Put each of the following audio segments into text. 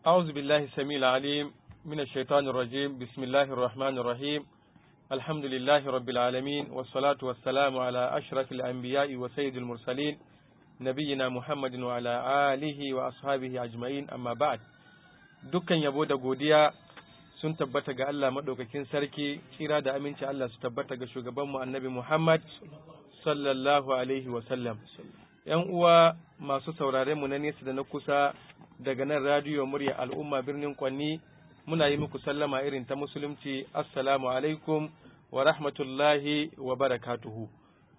أعوذ بالله السميع العليم من الشيطان الرجيم بسم الله الرحمن الرحيم الحمد لله رب العالمين والصلاة والسلام على أشرف الأنبياء وسيد المرسلين نبينا محمد وعلى آله وأصحابه أجمعين أما بعد dukkan yabo da godiya sun tabbata ga Allah maɗaukakin sarki kira da aminci Allah su tabbata ga shugabanmu annabi Muhammad sallallahu alaihi wasallam ‘yan uwa masu sauraren mu na nesa da na kusa daga nan radiyo murya al'umma birnin kwanni muna yi muku sallama irin ta musulunci assalamu alaikum wa rahmatullahi wa barakatuhu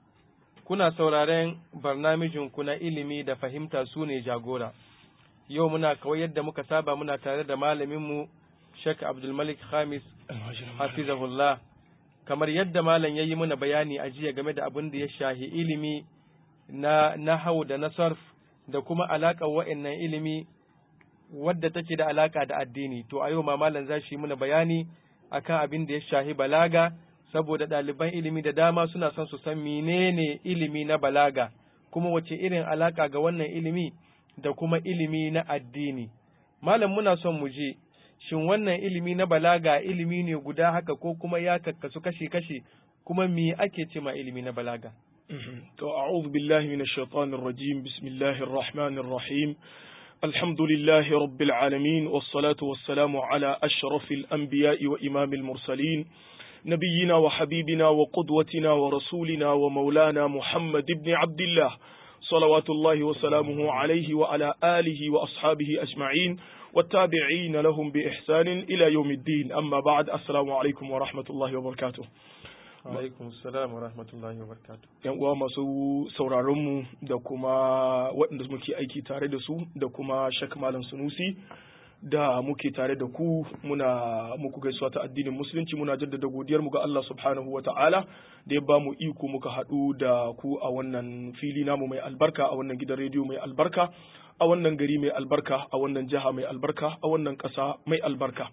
kuna sauraren barnamijinku na ilimi da fahimta su ne jagora yau muna kawai yadda muka saba muna tare da malaminmu Sheikh Abdulmalik Khamis hafizahullah kamar yadda malam ya yi muna bayani a jiya game da abin da ya shahi ilimi na nahau da na sarf da kuma alaƙar wa'annan ilimi wadda take da alaƙa da addini to a yau ma malam za shi muna bayani akan abin da ya shahi balaga saboda ɗaliban ilimi da dama suna son su san menene ilimi na balaga kuma wace irin alaƙa ga wannan ilimi da kuma ilimi na addini malam muna son mu je shin wannan ilimi na balaga ilimi ne guda haka ko kuma ya kakkasu kashi-kashi kuma me ake ce ma ilimi na balaga to a'udhu billahi minash shaitanir rajim bismillahir rahmanir rahim alhamdulillahi rabbil alamin was salatu was salamu ala ashrafil anbiya'i wa imamil mursalin نبينا وحبيبنا وقدوتنا ورسولنا ومولانا محمد بن عبد الله صلوات الله وسلامه عليه وعلى آله وأصحابه أجمعين والتابعين لهم بإحسان إلى يوم الدين أما بعد السلام عليكم ورحمة الله وبركاته alaikum salam wa rahmatullahi wa barakatuh yan uwa masu sauraron mu da kuma waɗanda muke aiki tare da su da kuma shak malam sunusi da muke tare da ku muna muku gaisuwa ta addinin musulunci muna jaddada godiyar mu ga Allah subhanahu wa ta'ala da ya ba mu iko muka haɗu da ku a wannan fili namu mai albarka a wannan gidan rediyo mai albarka a wannan gari mai albarka a wannan jiha mai albarka a wannan ƙasa mai albarka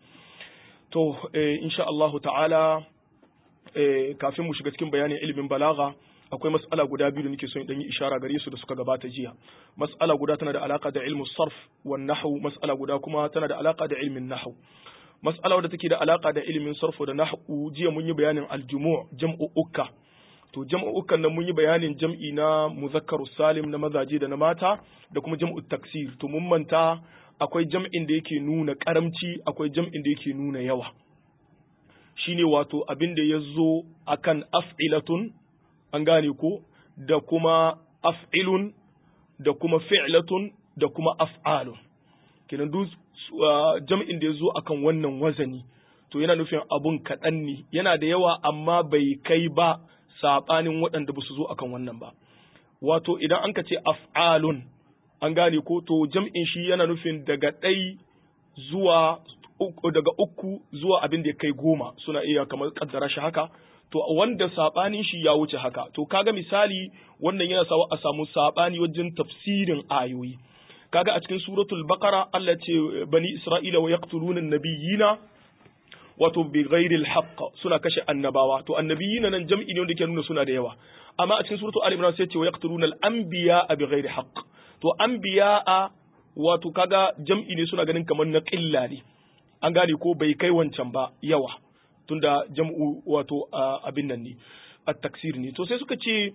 to eh, insha Allahu ta'ala eh, kafin mu shiga cikin bayanin ilimin balaga akwai mas'ala guda biyu da nake son in yi ishara gare su da suka gabata jiya mas'ala guda tana da alaka da ilmu sarf wa nahwu mas'ala guda kuma tana da alaka da ilmin nahwu mas'ala wadda take da alaka da ilimin sarf da nahwu jiya mun yi bayanin aljumu' jam'u ukka to jam'u ukkan nan mun yi bayanin jam'i na muzakkaru salim na mazaje da na mata da kuma jam'u taksir to mun manta akwai jam'in da yake nuna karamci akwai jam'in da yake nuna yawa shine wato abin da ya zo akan af'ilatun an gane ko da kuma af'ilun da kuma fi'latun da kuma af'alun kenan duk jam'in da ya zo akan wannan wazani to yana nufin abun kaɗan ne yana da yawa amma bai kai ba saɓanin waɗanda ba su zo akan wannan ba wato idan an ka ce af'alun an gane ko to jam'in shi yana nufin daga ɗai zuwa daga uku zuwa abin da ya kai goma suna iya kamar kaddara shi haka to wanda sabanin shi ya wuce haka to kaga misali wannan yana sawa a samu sabani wajen tafsirin ayoyi kaga a cikin suratul baqara Allah ce bani isra'ila wa yaqtuluna nabiyina wato bi ghairi alhaq suna kashe annabawa to annabiyina nan jam'i ne wanda ke nuna suna da yawa amma a cikin suratul ali imran sai ce wa yaqtuluna al-anbiya bi ghairi haqq to anbiya wato kaga jam'i ne suna ganin kamar na qilla ne an gane ko bai kai wancan ba yawa tunda jam'u wato abin nan ne at-taksir ne to sai suka ce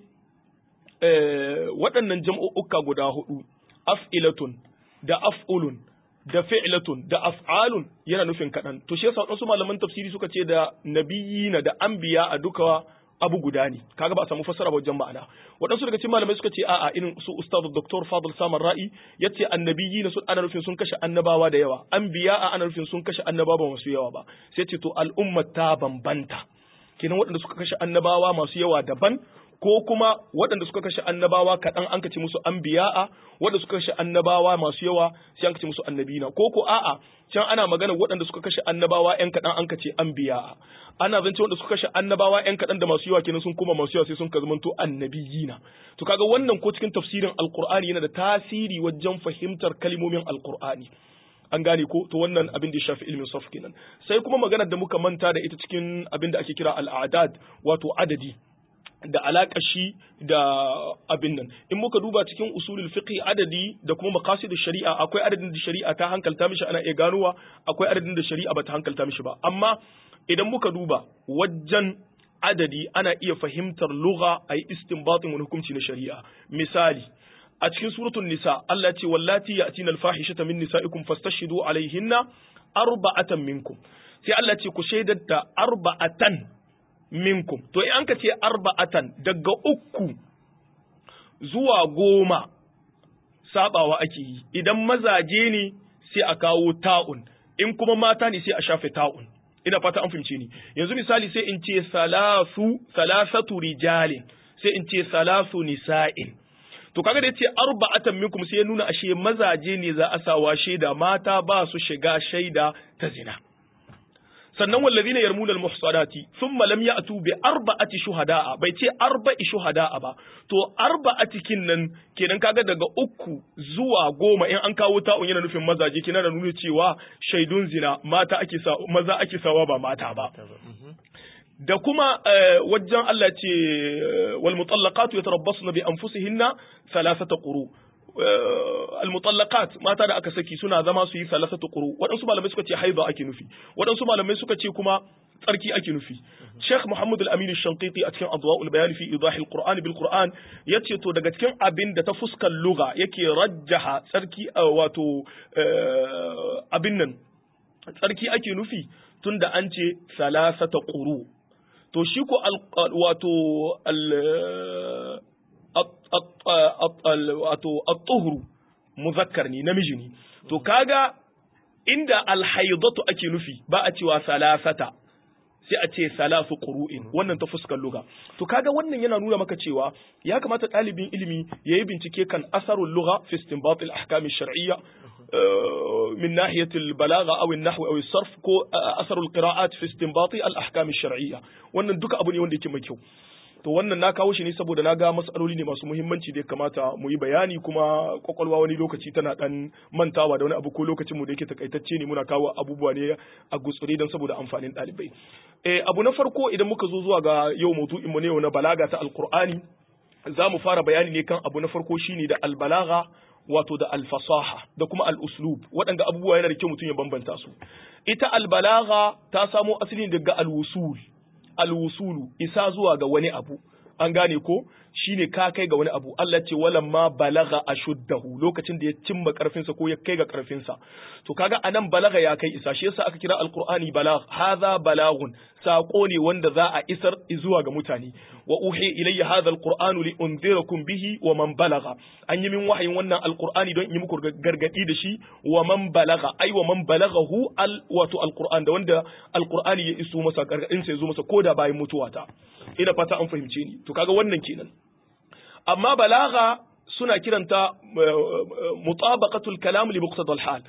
waɗannan jam'u'uka guda hudu af'ilatun da af'ulun da fi'latun da af'alun yana nufin kaɗan to shi yasa wasu malaman tafsiri suka ce da nabiyina da anbiya a duka abu guda ne kaga ba a samu fassara wajen ma'ana waɗansu daga cikin malamai suka ce a'a irin su ustaz dr fadl samar ra'i yace annabiyyi na sun ana nufin sun kashe annabawa da yawa anbiya a ana nufin sun kashe annabawa masu yawa ba sai ce to al'umma ta bambanta kenan waɗanda suka kashe annabawa masu yawa daban ko kuma waɗanda suka kashe annabawa kaɗan an kace musu anbiya'a waɗanda suka kashe annabawa masu yawa sai an kace musu annabina ko ko a'a can ana magana waɗanda suka kashe annabawa ƴan kaɗan an kace anbiya'a ana zance waɗanda suka kashe annabawa ƴan kaɗan da masu yawa kenan sun koma masu yawa sai sun ka zamanto annabiyina to kaga wannan ko cikin tafsirin alqur'ani yana da tasiri wajen fahimtar kalmomin alqur'ani an gane ko to wannan abin da ya shafi ilmin sarf kenan sai kuma maganar da muka manta da ita cikin abin da ake kira al'adad wato adadi da alaƙa shi da abin nan in muka duba cikin usulul fiqh adadi da kuma maqasid shari'a akwai adadin da shari'a ta hankalta mishi ana iya ganowa akwai adadin da shari'a bata hankalta mishi ba amma idan muka duba wajen adadi ana iya fahimtar lugha ayi istinbatin wani hukunci na shari'a misali a cikin suratul nisa Allah ce wallati ya'tina al-fahishata min nisa'ikum fastashhidu alaihinna arba'atan minkum sai Allah ce ku shaidar da arba'atan minkum to in an ka ce arba'atan daga uku zuwa goma sabawa ake yi idan mazaje ne sai a kawo ta'un in kuma mata ne sai a shafe ta'un ina fata an fahimce ni yanzu misali sai in ce salasu salasatu rijalin sai in ce salasu nisa'in to kaga da yace arba'atan minkum sai ya nuna ashe mazaje ne za a sawa shaida mata ba su shiga shaida ta zina sannan wallazina yarmuna almuhsanati thumma lam ya'tu bi arba'ati shuhada'a bai ce arba'i shuhada'a ba to arba'ati kinnan kenan kaga daga uku zuwa goma in an kawo ta'un yana nufin mazaje kenan da nuna cewa shaidun zina mata ake sa maza ake sawa ba mata ba da kuma wajen Allah ce wal mutallaqatu yatarabbasna bi anfusihinna thalathata quru al mutallaqat mata da aka saki suna zama su yi thalathata quru waɗansu malamai suka ce haida ake nufi waɗansu malamai suka ce kuma tsarki ake nufi Sheikh Muhammad al-Amin al-Shanqiti a cikin Adwa'ul Bayan fi Idah al-Qur'an bil Qur'an yace to daga cikin abin da ta fuskar lugha yake rajjaha tsarki wato abin nan tsarki ake nufi tunda an ce salasata quru to shi ko wato wato at-tuhru muzakkar ne namiji ne to kaga inda alhaidatu ake nufi ba a cewa salasata sai a ce salasu qur'in wannan ta fuskar lugha to kaga wannan yana nuna maka cewa ya kamata ɗalibin ilimi ya yi bincike kan asarul lugha fi istinbat al ahkam shar'iyya من ناحية البلاغة أو النحو أو الصرف كو أثر القراءات في استنباط الأحكام الشرعية wannan duka abu ne wanda yake mai kyau to wannan na kawo shi ne saboda na ga matsaloli ne masu muhimmanci da ya kamata mu yi bayani kuma kwakwalwa wani lokaci tana dan mantawa da wani abu ko lokacin mu da yake takaitacce ne muna kawo abubuwa ne a gutsure don saboda amfanin ɗalibai eh abu na farko idan muka zo zuwa ga yau maudu'in mu ne na balaga ta alqur'ani za mu fara bayani ne kan abu na farko shine da albalaga wato da alfasaha da kuma al'uslub waɗanda abubuwa yana da kyau mutum ya bambanta su ita albalaga ta samo asali daga alwusul alwusulu isa zuwa ga wani abu an gane ko shine ka kai ga wani abu Allah ce walan ma balaga ashuddahu lokacin da ya cimma karfinsa ko ya kai ga karfinsa to kaga anan balaga ya kai isa shi yasa aka kira alqur'ani balagh hadha balagun sako ne wanda za a isar zuwa ga mutane wa uhi ilayya hadha alqur'anu li unzirakum bihi wa man balaga an yi min wahayin wannan alqur'ani don in yi muku gargadi da shi wa man balaga ai wa man balagahu al wato alqur'an da wanda alqur'ani ya iso masa gargadin sa ya zo masa koda bayan mutuwata ina fata an fahimce ni to kaga wannan kenan amma balaga suna kiranta mutabaqatul kalam li muqtada hal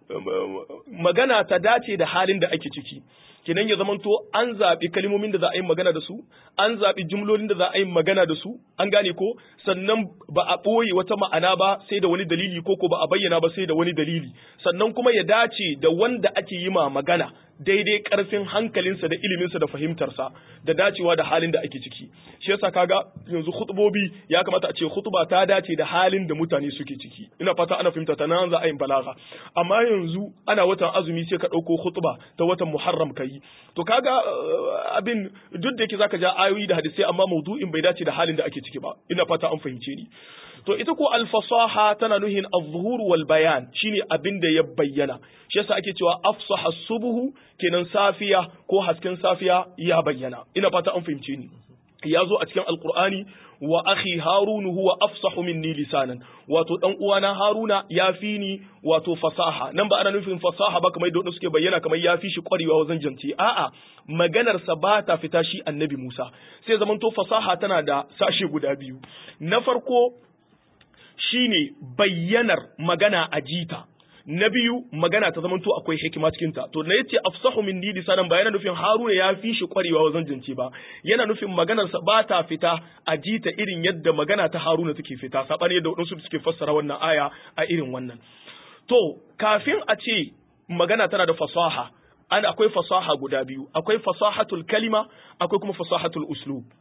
magana ta dace da halin da ake ciki kenan ya zamanto an zaɓi kalmomin da za a yi magana da su an zaɓi jumlolin da za a yi magana da su an gane ko sannan ba a ɓoye wata ma'ana ba sai da wani dalili ko ko ba a bayyana ba sai da wani dalili sannan kuma ya dace da wanda ake yi ma magana daidai ƙarfin hankalinsa da iliminsa da fahimtarsa da dacewa da halin da ake ciki shi yasa kaga yanzu khutbobi ya kamata a ce khutba ta dace da halin da mutane suke ciki ina fata ana fahimta ta nan za a yi balaga amma yanzu ana watan azumi sai ka ɗauko khutba ta watan muharram kai to kaga abin duk da yake zaka ja ayoyi da hadisai amma maudu'in bai dace da halin da ake ciki ba ina fata an fahimce ni to ita ko alfasaha tana nuhin az-zuhur wal bayan shine abin da ya bayyana shi yasa ake cewa afsaha subuhu kenan safiya ko hasken safiya ya bayyana ina fata an fahimce ni ya zo a cikin alqur'ani wa akhi harunu huwa afsahu minni lisanan wato dan uwana haruna ya fi ni wato fasaha nan ba ana nufin fasaha ba kamar yadda suke bayyana kamar ya fi shi kwarewa wajen jance a'a maganar sa ba ta fita shi annabi Musa sai zamanto fasaha tana da sashe guda biyu na farko shine bayyanar magana a jita na biyu magana ta zamanto akwai hikima cikin ta to na yace afsahu min didi sanan ba yana nufin haruna ya fi shi kwarewa wajen jance ba yana nufin maganar sa ba ta fita a jita irin yadda magana ta haruna take fita sabani yadda wadansu suke fassara wannan aya a irin wannan to kafin a ce magana tana da fasaha an akwai fasaha guda biyu akwai fasahatul kalima akwai kuma fasahatul uslub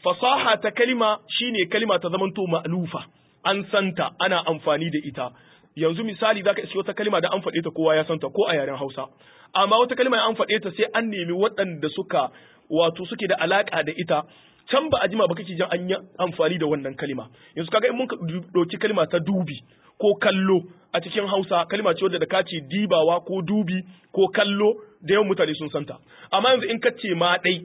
fasaha ta kalima shine kalima ta zamanto ma'lufa an santa ana amfani da ita yanzu misali zaka iske wata kalima da an faɗe ta kowa ya santa ko a yaren Hausa amma wata kalima an faɗe ta sai an nemi waɗanda suka wato suke da alaka da ita can ba a jima ba kake jin an yi amfani da wannan kalima yanzu kaga in mun ɗauki kalima ta dubi ko kallo a cikin Hausa kalima ce wadda da ka ce dibawa ko dubi ko kallo da yawan mutane sun santa amma yanzu in ka ce ma ɗai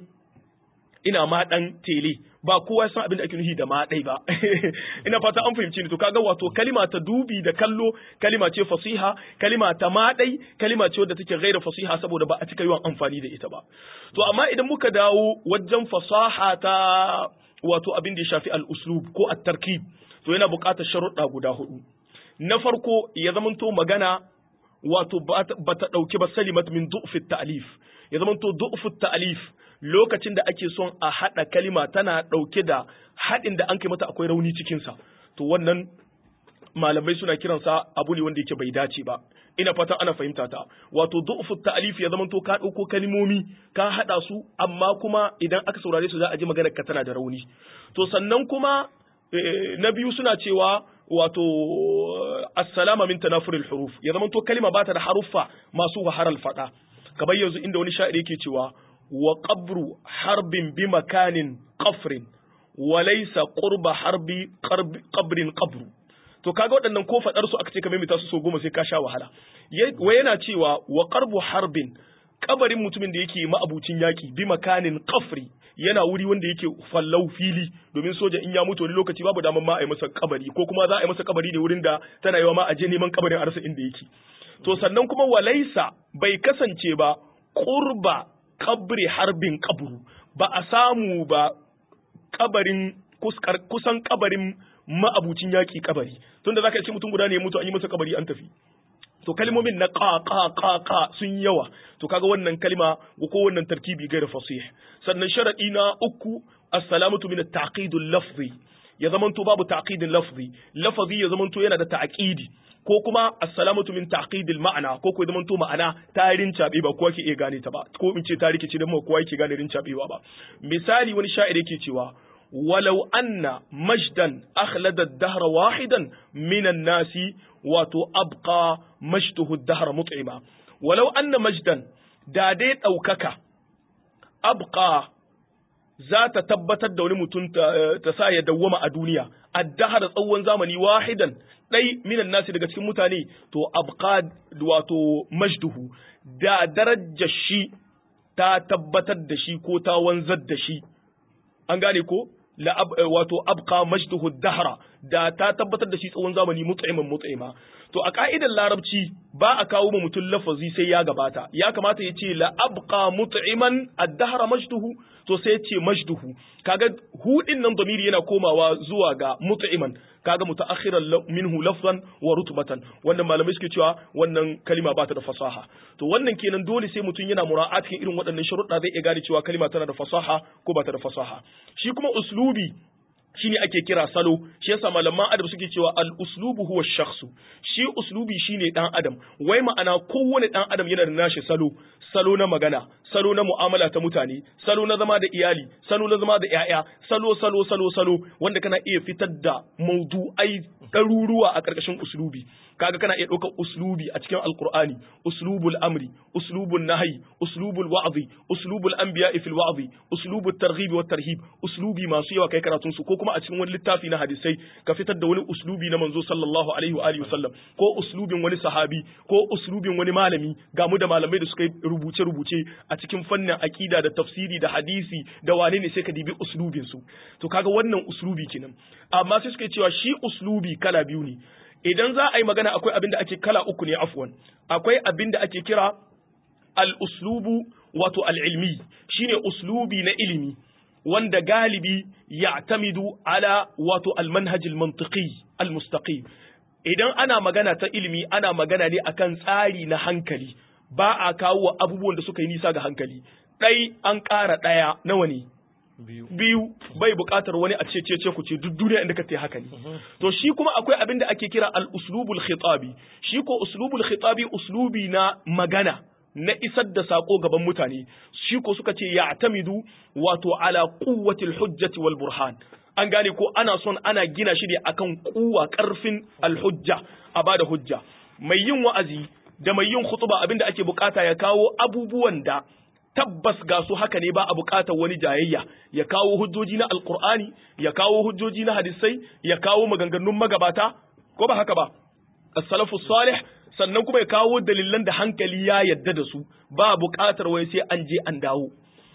ina ma ɗan tele ba kowa san abin da ake nufi da ma ɗai ba ina fata an fahimci ni to kaga wato kalima ta dubi da kallo kalima ce fasiha kalima ta ma ɗai kalima ce wadda take gaira fasiha saboda ba a cika yawan amfani da ita ba to amma idan muka dawo wajen fasaha ta wato abin da ya shafi al-uslub ko at-tarkib to yana buƙatar sharuɗa guda hudu na farko ya zamanto magana wato ba ta ɗauki ba salimat min du'fit ta'lif ya zamanto du'fut ta'lif lokacin da ake son a haɗa kalima tana ɗauke da haɗin da an kai mata akwai rauni cikinsa to wannan malamai suna kiransa abu ne wanda yake bai dace ba ina fatan ana fahimta ta wato du'fut ta'lif ya zamanto ka ɗauko kalimomi ka haɗa su amma kuma idan aka saurare su za a ji maganar ka tana da rauni to sannan kuma na biyu suna cewa wato assalama min tanafuril huruf ya zama to kalima bata da haruffa masu waharal fada kamar yanzu inda wani sha'iri yake cewa wa qabru harbin bi makanin qafrin wa laysa qurba harbi qabrin qabru to kaga waɗannan ko fadar su aka ce kamar mita su so goma sai ka sha wahala wa yana cewa wa qarbu harbin kabarin mutumin da yake ma'abucin yaki bi makanin qafri yana wuri wanda yake fallau fili domin soja in ya mutu wani lokaci babu daman ma a yi masa kabari ko kuma za a yi masa kabari ne wurin da tana yawa ma a je neman kabarin arsa inda yake to sannan kuma walaisa bai kasance ba qurba kabri harbin kabru ba a samu ba kabarin kusan kabarin ma'abucin yaki kabari tunda zaka ce mutum guda ne ya mutu an yi masa kabari an tafi to kalmomin na ka ka ka ka sun yawa to kaga wannan kalma ko wannan tarkibi gaira fasih sannan sharadi na uku assalamatu min at-taqid al-lafzi ya zamanto babu taqidin lafzi lafazi ya zamanto yana da ta'qidi ko kuma assalamatu min taqid al-ma'na ko ko ya zamanto ma'ana tarin cabe ba kowa ke iya gane ta ba ko in ce tariki ce da mu kowa yake gane rin cabewa ba misali wani sha'iri yake cewa ولو أن مجدا أخلد الدهر واحدا من الناس وتأبقى مجده الدهر مطعما ولو أن مجدا داديت أو ككا أبقى ذات تبتت دون متن تسايا دوما الدنيا الدهر tsawon zamani wahidan ɗai minan nasi daga cikin mutane to abqa wato majduhu da darajar shi ta tabbatar da shi ko ta wanzar da shi an gane ko la wato abqa majduhu dahra da ta tabbatar da shi tsawon zamani mut'iman mut'ima to a ka'idar larabci ba a kawo ma mutum lafazi sai ya gabata ya kamata ya ce la abqa mut'iman ad-dahra majduhu to sai ya ce majduhu kaga hudin nan damiri yana komawa zuwa ga mut'iman kaga mutaakhiran minhu lafzan wa rutbatan wannan malamai suke cewa wannan kalima ba ta da fasaha to wannan kenan dole sai mutum yana mura'at cikin irin waɗannan sharuɗa zai iya gane cewa kalima tana da fasaha ko ba ta da fasaha shi kuma uslubi shine ake kira salo shi yasa malaman adam suke cewa al uslubu huwa shakhsu shi uslubi shine dan adam wai ma'ana kowane dan adam yana da nashi salo salo na magana salo na mu'amala ta mutane salo na zama da iyali salo na zama da yaya salo salo salo salo wanda kana iya fitar da maudu'ai ɗaruruwa a ƙarƙashin uslubi kaga kana iya ɗaukar uslubi a cikin alqur'ani uslubul amri uslubul nahyi uslubul wa'zi uslubul anbiya fil wa'zi uslubut targhib wat tarhib uslubi masu yawa kai karatun su ko kuma a cikin wani littafi na hadisai ka fitar da wani uslubi na manzo sallallahu alaihi wa alihi wasallam ko uslubin wani sahabi ko uslubin wani malami ga mu da malamai da suka yi rubuce rubuce a cikin fannin aqida da tafsiri da hadisi da wane ne sai ka dibi uslubin su to kaga wannan uslubi kenan amma sai suka cewa shi uslubi kala biyu ne idan za a yi magana akwai abin da ake kala uku ne afwan akwai abin da ake kira al-uslubu wato al-ilmi shine uslubi na ilimi wanda galibi ya'tamidu ala wato al-manhaj al-mantiqi al-mustaqim idan ana magana ta ilimi ana magana ne akan tsari na hankali ba a kawo abubuwan da suka yi nisa ga hankali ɗai an ƙara ɗaya nawa ne biyu bai buƙatar wani a ce ce ce ku ce duk duniya inda ka ce haka ne to shi kuma akwai abin da ake kira al uslubul khitabi shi ko uslubul khitabi uslubi na magana na isar da sako gaban mutane shi ko suka ce ya'tamidu wato ala quwwatil hujjati wal burhan an gane ko ana son ana gina shi ne akan kuwa karfin alhujja a bada hujja mai yin wa'azi da mai yin khutba abinda ake bukata ya kawo abubuwan da tabbas ga su haka ne ba a bukatar wani jayayya ya kawo hujjoji na alkur'ani ya kawo hujjoji na hadisai ya kawo maganganun magabata ko ba haka ba as-salafu salih sannan kuma ya kawo dalilan da hankali ya yadda da su ba bukatar wai sai an je an dawo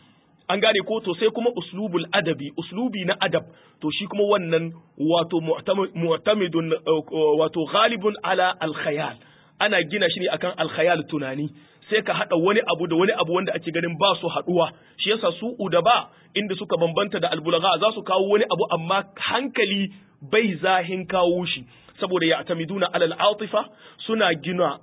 an gane ko to sai kuma uslubul adabi uslubi na adab to shi kuma wannan wato mu'tamidun wato ghalibun ala al-khayal ana gina shi ne akan al-khayal tunani sai ka haɗa wani abu da wani abu wanda ake ganin ba su haɗuwa shi yasa su udaba inda suka bambanta da albulaga za su kawo wani abu amma hankali bai zahin kawo shi saboda ya atamiduna alal atifa suna gina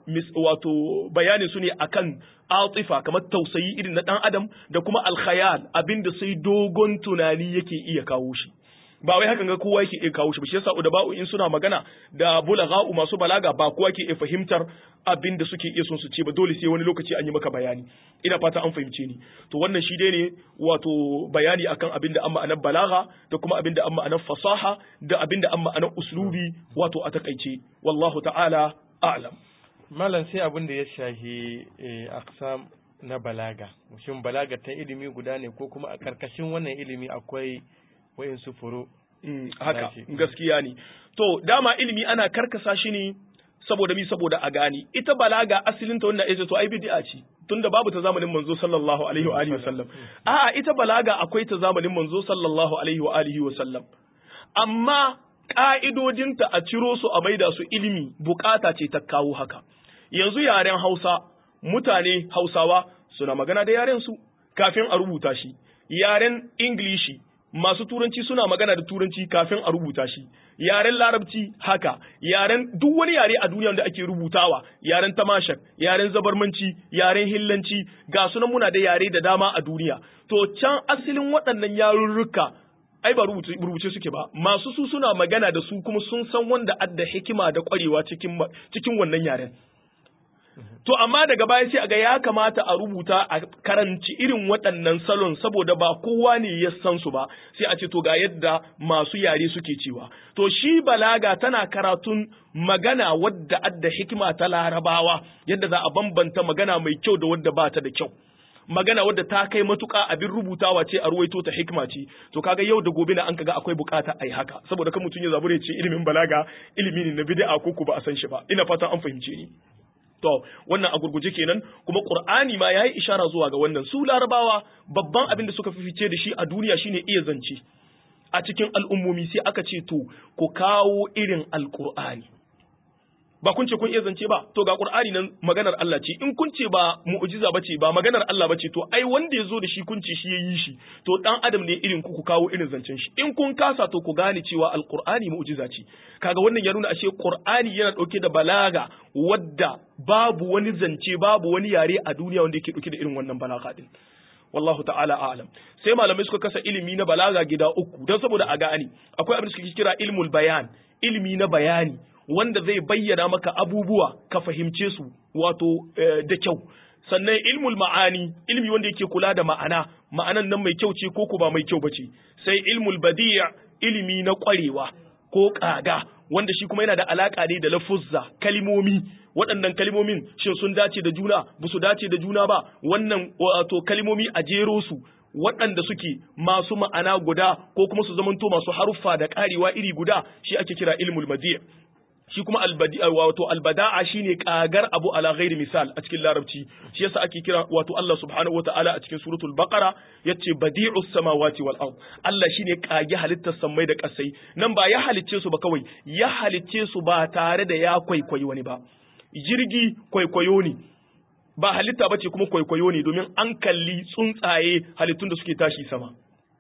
wato bayani su ne akan atifa kamar tausayi irin na dan adam da kuma alkhayal abinda sai dogon tunani yake iya kawo shi ba wai hakan ga kowa yake iya kawo shi ba shi yasa udaba'u in suna magana da bulaga'u masu balaga ba kowa ke iya fahimtar abin da suke iya son su ce ba dole sai wani lokaci an yi maka bayani ina fata an fahimce ni to wannan shi dai ne wato bayani akan abin da an ma'anar balaga da kuma abin da an ma'anar fasaha da abin da an ma'anar uslubi wato a takaice wallahu ta'ala a'lam malam sai abin da ya shahi aksam na balaga shin balaga ta ilimi guda ne ko kuma a karkashin wannan ilimi akwai wa'insu furu haka gaskiya ne to dama ilimi ana karkasa shi ne saboda mi saboda a gani ita balaga asalin ta wannan ita to ai bid'a ce tunda babu ta zamanin manzo sallallahu alaihi wa alihi wasallam a'a ita balaga akwai ta zamanin manzo sallallahu alaihi wa alihi wasallam amma ka'idodinta a ciro su a maida su ilimi bukata ce ta kawo haka yanzu yaren Hausa mutane Hausawa suna magana da yaren su kafin a rubuta shi yaren Ingilishi masu turanci suna magana da turanci kafin a rubuta shi yaren larabci haka yaren duk wani yare a duniya da ake rubutawa yaren tamashak yaren zabarmanci yaren hillanci ga sunan muna da yare da dama a duniya to can asalin waɗannan yarurruka ai ba rubuce suke ba masu su suna magana da su kuma sun san wanda adda hikima da ƙwarewa cikin cikin wannan yaren To amma daga baya sai aga ya kamata a rubuta a karanci irin waɗannan salon saboda ba kowa ne ya san su ba sai a ce to ga yadda masu yare suke cewa to shi balaga tana karatun magana wadda adda hikima ta larabawa yadda za a bambanta magana mai kyau da wadda ba ta da kyau magana wadda ta kai matuƙa abin rubutawa ce a ruwaito ta hikima ce to kaga yau da gobe na an kaga akwai bukata ai haka saboda kan mutum ya zabure ce ilimin balaga ilimi ne na bid'a ko ku ba a san shi ba ina fatan an fahimce ni To, wannan a gurguje kenan kuma Qur'ani ma yayi ishara zuwa ga wannan su Larabawa babban abin da suka fifice da shi a duniya shine iya zance. A cikin al'ummomi sai aka ce to ku kawo irin Alƙur'ani. Ba kun ce kun iya zance ba, to ga Qur'ani nan maganar Allah ce, in kun ce ba mu'jiza bace ba maganar Allah bace to ai wanda ya zo da shi kun ce shi ya yi shi, to dan adam ne irin ku ku kawo irin zancen shi. In kun kasa to ku gane cewa Alƙur'ani mu'jiza ce. Kaga wannan ya nuna ashe Qur'ani yana ɗauke da balaga wadda babu wani zance babu wani yare a duniya wanda yake dauke da irin wannan balaga din wallahu ta'ala a'lam sai malamai suka kasa ilimi na balaga gida uku don saboda a gane akwai abin da suke kira ilmul bayan ilimi na bayani wanda zai bayyana maka abubuwa ka fahimce su wato da kyau sannan ilmul ma'ani ilmi wanda yake kula da ma'ana ma'anan nan mai kyau ce ko ko ba mai kyau bace sai ilmul badi' ilimi na kwarewa ko kaga wanda shi kuma yana da alaka ne da lafuzza kalimomi waɗannan kalimomin shin sun dace da juna ba su dace da juna ba wannan wato kalimomi a jero su waɗanda suke masu ma'ana guda ko kuma su zamanto masu haruffa da ƙarewa iri guda shi ake kira ilmul madi' shi kuma wato albada'a shine kagar abu ala ghairi misal a cikin larabci shi yasa ake kira wato Allah subhanahu wataala a cikin suratul baqara yace badi'us samawati wal ard Allah shine kage halittar sammai da kasai nan ba ya halicce su ba kawai ya halicce su ba tare da ya kwaikwayi wani ba jirgi kwaikwayo ne ba halitta bace kuma kwaikwayo ne domin an kalli tsuntsaye halittun da suke tashi sama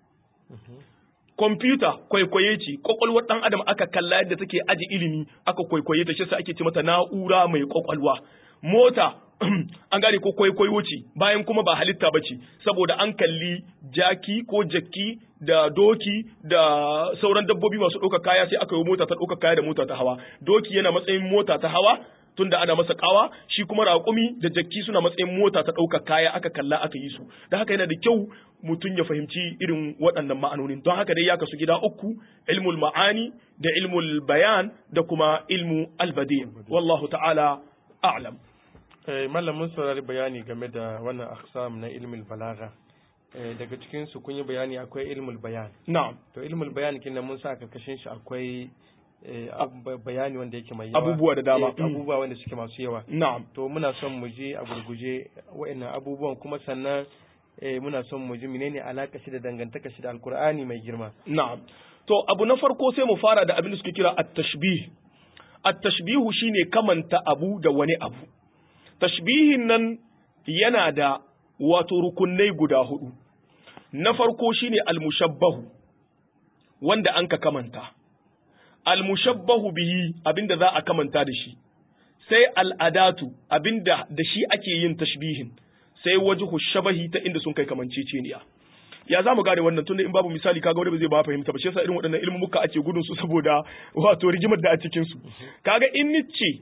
kwamfuta kwaikwaye ce kwakwalwar ɗan adam aka kalla yadda take aji ilimi aka kwaikwaye ta shi sa ake ce mata na'ura mai kwakwalwa mota an gane ko kwaikwayo ce bayan kuma ba halitta ba ce saboda an kalli jaki ko jakki da doki da sauran dabbobi masu ɗaukar kaya sai aka yi mota ta ɗaukar kaya da mota ta hawa doki yana matsayin mota ta hawa tunda ana masa kawa shi kuma raƙumi da jakki suna matsayin mota ta ɗaukar kaya aka kalla aka yi su da haka yana da kyau mutum ya fahimci irin waɗannan ma'anonin don haka dai ya kasu gida uku ilmul ma'ani da ilmul bayan da kuma ilmu albadi wallahu ta'ala a'lam Mallam mun saurari bayani game da wannan aksam na ilmul balaga daga cikin su kun yi bayani akwai ilmul bayan na'am to ilmul bayan kin mun sa karkashin shi akwai bayani wanda yake mai yawa abubuwa da dama abubuwa wanda suke masu yawa na'am to muna son mu je a gurguje wa'annan abubuwan kuma sannan muna son mu ji menene alaka shi da dangantaka shi da alkur'ani mai girma na'am to abu na farko sai mu fara da abin da suke kira at-tashbih at-tashbihu shine kamanta abu da wani abu tashbihin nan yana da wato rukunai guda hudu na farko shine al-mushabbahu wanda an ka kamanta al-mushabbahu bihi abinda za a kamanta da shi sai al'adatu abinda da shi ake yin tashbihin sai wajhu shabahi ta inda sun kai kamanceceniya ya za mu gane wannan tunda in babu misali kaga wanda ba zai ba fahimta ba shi yasa irin waɗannan ilmumuka ake gudun su saboda wato rigimar da a cikin su kaga in nice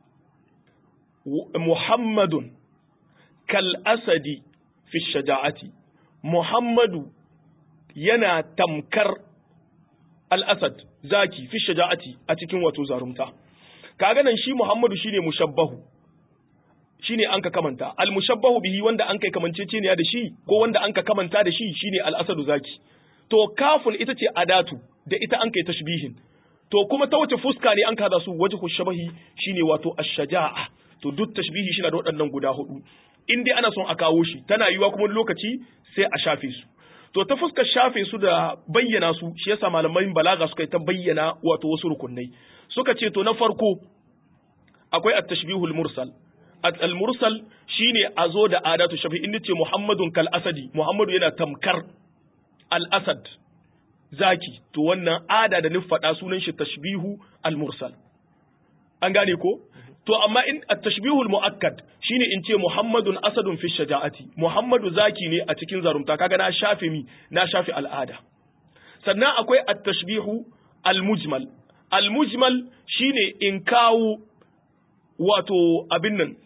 muhammadun kal asadi fi shaja'ati muhammadu yana tamkar al asad zaki fi shaja'ati a cikin wato zarumta kaga nan shi muhammadu shine mushabbahu shine an ka kamanta al mushabbahu bihi wanda an kai kamanceceniya da shi ko wanda an ka kamanta da shi shine al asadu zaki to kafun ita ce adatu da ita an kai tashbihin to kuma ta wace fuska ne an kada su wajhu shabahi shine wato ash-shaja'a to duk tashbihi shi na da waɗannan guda hudu in dai ana son a kawo shi tana yiwa kuma lokaci sai a shafe su to ta fuskar shafe su da bayyana su shi yasa malaman balaga suka yi ta bayyana wato wasu rukunai suka ce to na farko akwai at-tashbihul mursal al-mursal shine a zo da adatu shafi in ce muhammadun kal asadi muhammadu yana tamkar al-asad zaki to wannan ada da faɗa sunan shi tashbihu al-mursal an gane ko to amma in at-tashbihu al-muakkad shine in ce muhammadun asadun fi shaja'ati muhammadu zaki ne a cikin zarumta kaga na shafe mi na shafe al'ada sannan akwai at-tashbihu al-mujmal al-mujmal shine in kawo wato abin nan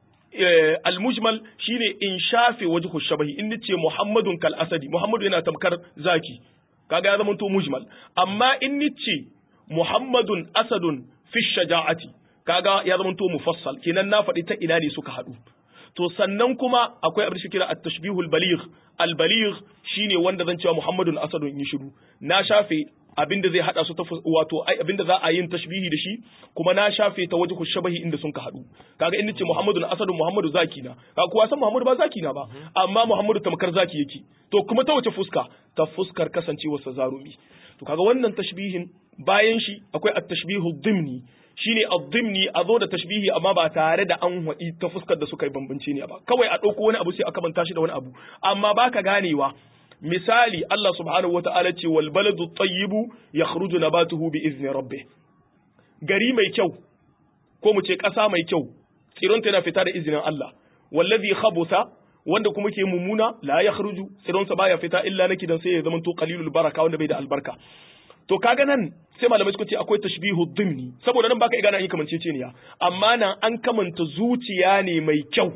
al-mujmal shine in shafe wajhu shabahi in nace muhammadun kal asadi muhammadu yana tamkar zaki kaga ya zama to mujmal amma in nace muhammadun asadun fi shaja'ati kaga ya zama to mufassal kenan na faɗi ta ina ne suka haɗu to sannan kuma akwai abin da kira at-tashbihul baligh al-baligh shine wanda zan cewa muhammadun asadun in shiru na shafe abinda zai hada su ta wato ai abinda za a yin tashbihi da shi kuma na shafe ta wajhu shabahi inda sun ka hadu kaga in nace Muhammadu na asadu Muhammadu zaki na kaga kuwa san Muhammadu ba zaki na ba amma Muhammadu tamkar zaki yake to kuma ta wace fuska ta fuskar kasancewar sa zarumi to kaga wannan tashbihin bayan shi akwai at-tashbihu dhimni shine ad-dhimni a zo da tashbihi amma ba tare da an wadi ta fuskar da suka yi bambanci ne ba kawai a dauko wani abu sai aka manta shi da wani abu amma baka ganewa misali Allah subhanahu wata'ala ce wal baladu tayyibu yakhruju nabatuhu bi izni rabbih gari mai kyau ko mu ce ƙasa mai kyau tsironta yana fita da izinin Allah wallazi khabutha wanda kuma ke mummuna la yakhruju tsironsa baya fita illa naki dan sai ya zama to qalilul baraka wanda bai da albarka to kaga nan sai malamai suka ce akwai tashbihu dhimni saboda nan baka igana yin kamanceceniya amma nan an kamanta zuciya ne mai kyau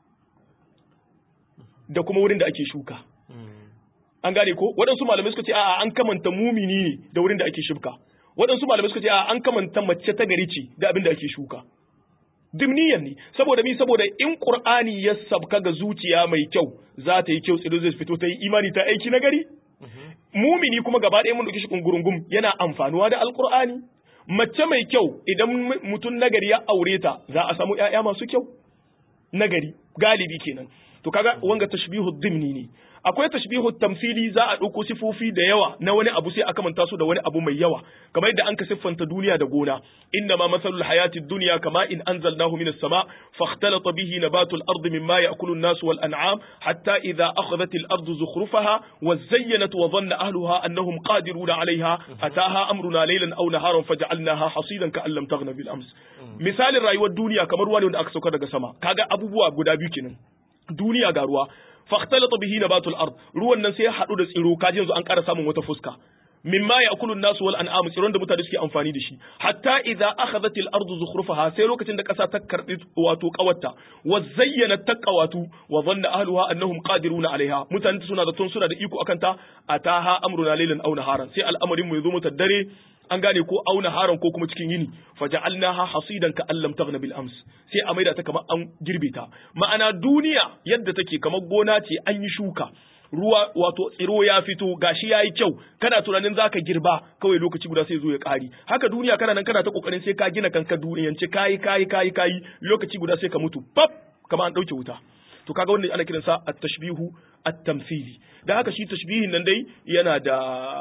da kuma wurin da ake shuka an gane ko waɗansu malamai suka ce a'a an kamanta mumini ne da wurin da ake shibka waɗansu malamai suka ce a'a an kamanta mace ta gari ce da abin da ake shuka dimniyan ne saboda mi saboda in qur'ani ya sabka ga zuciya mai kyau za ta yi kyau tsido zai fito ta yi imani ta aiki na gari mumini kuma gaba ɗaya mun dauki shi kungurungum yana amfanuwa da alqur'ani mace mai kyau idan mutum nagari ya aure ta za a samu ƴaƴa masu kyau nagari galibi kenan to kaga wanga tashbihu dimni ne akwai tashbihu tamthili za a ɗauko sifofi da yawa na wani abu sai aka manta su da wani abu mai yawa kamar yadda an ka siffanta duniya da gona inna ma masalul hayati dunya kama in anzalnahu minas sama fakhtalata bihi nabatu al-ardi mimma ya'kulu an-nas wal an'am hatta idha akhadhat al-ardu zukhrufaha wa zayyanat wa dhanna ahluha annahum qadiruna 'alayha ataha amruna laylan aw naharan faj'alnaha hasidan ka'an lam taghna bil ams misalin rayuwar duniya kamar ruwa ne wanda aka sauka daga sama kaga abubuwa guda biyu kenan duniya ga ruwa fakhtalata bihi nabatul ard ruwan nan sai ya hadu da tsiro kaji yanzu an ƙara samun wata fuska mimma ya'kulu an-nasu wal an'am tsiron da mutane suke amfani da shi hatta idza akhadhat al-ardu zukhrufaha sai lokacin da kasa ta karbi wato kawarta wa zayyana taqawatu wa dhanna ahluha annahum qadiruna alaiha mutane suna da tun suna da iko akan ta ataha amruna laylan aw naharan sai al'amarin mu yazo mata dare an gane ko auna haran ko kuma cikin yini faja'alnaha hasidan ka allam taghna bil ams sai a maida ta kamar an girbe ta ma'ana duniya yadda take kamar gona ce an yi shuka ruwa wato tsiro ya fito gashi yayi kyau kana tunanin zaka girba kawai lokaci guda sai zo ya kari haka duniya kana nan kana ta kokarin sai ka gina kanka duniyance kayi kayi kayi kayi lokaci guda sai ka mutu pap kamar an dauke wuta to kaga wannan ana kiransa at-tashbihu at-tamthili da haka shi tashbihin nan dai yana da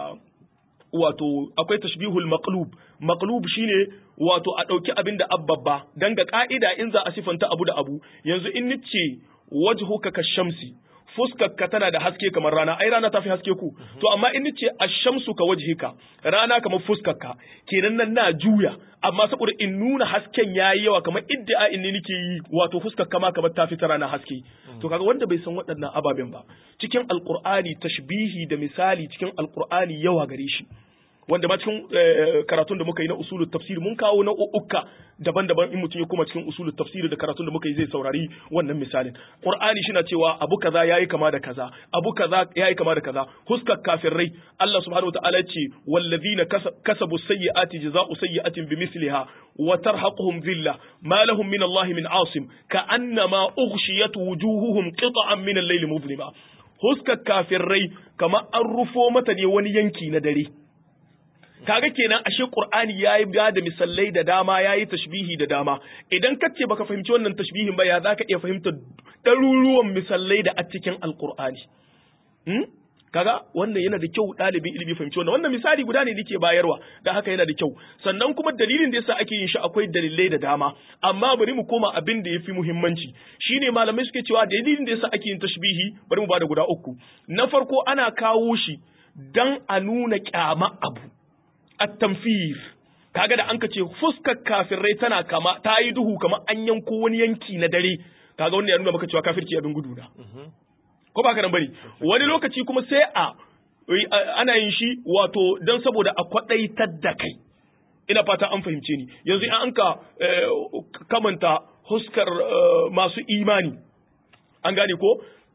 wato akwai tashbihul maqlub maqlub shine wato a dauki abin da abbabba dan ga ka'ida in za a sifanta abu da abu yanzu in nice wajhuka ka shamsi fuskarka tana da haske kamar rana ai rana ta fi haske ku to amma in nice ashamsu ka wajhika rana kamar fuskarka kenan nan na juya amma saboda in nuna hasken yayi yawa kamar iddia in ne nake yi wato fuskarka ma kamar ta fi ta rana haske to kaga wanda bai san waɗannan ababen ba cikin alqur'ani tashbihi da misali cikin alqur'ani yawa gare shi wanda ma cikin karatun da muka yi na usulul tafsir mun kawo na ukka daban-daban in mutum ya koma cikin usulul tafsir da karatun da muka yi zai saurari wannan misalin qur'ani shi na cewa abu kaza yayi kama da kaza abu kaza yayi kama da kaza huskar kafirai Allah subhanahu wataala ya ce wallazina kasabu sayyi'ati jazaa'u sayyi'atin bimithliha wa tarhaquhum dhilla ma lahum min Allah min asim ka'annama ughshiyat wujuhuhum qita'an min al-layli mudlima huskar kafirai kama an rufo mata ne wani yanki na dare kaga kenan ashe qur'ani yayi ba da misalai da dama yayi tashbihi da dama idan ka ce baka fahimci wannan tashbihin ba ya zaka iya fahimta ɗaruruwan misalai da a cikin alqur'ani hmm? kaga wannan yana da kyau ɗalibin ilimi fahimci wannan wannan misali guda ne nake bayarwa da haka yana da kyau sannan kuma dalilin da yasa ake yin shi akwai dalilai da dama amma bari mu koma abin da yafi muhimmanci shine malamai suke cewa dalilin da yasa ake yin tashbihi bari mu bada guda uku na farko ana kawo shi dan a nuna kyama abu at-tamfir kaga da anka ce fuskar kafirai tana kama ta yi duhu kamar an yanko wani yanki na dare kaga wannan ya nuna maka cewa kafirci abin gudu na ko ba ka nan bari wani lokaci kuma sai a ana yin shi wato don saboda a kwadaitar da kai ina fata an fahimce ni yanzu in an ka kamanta huskar masu imani an gane ko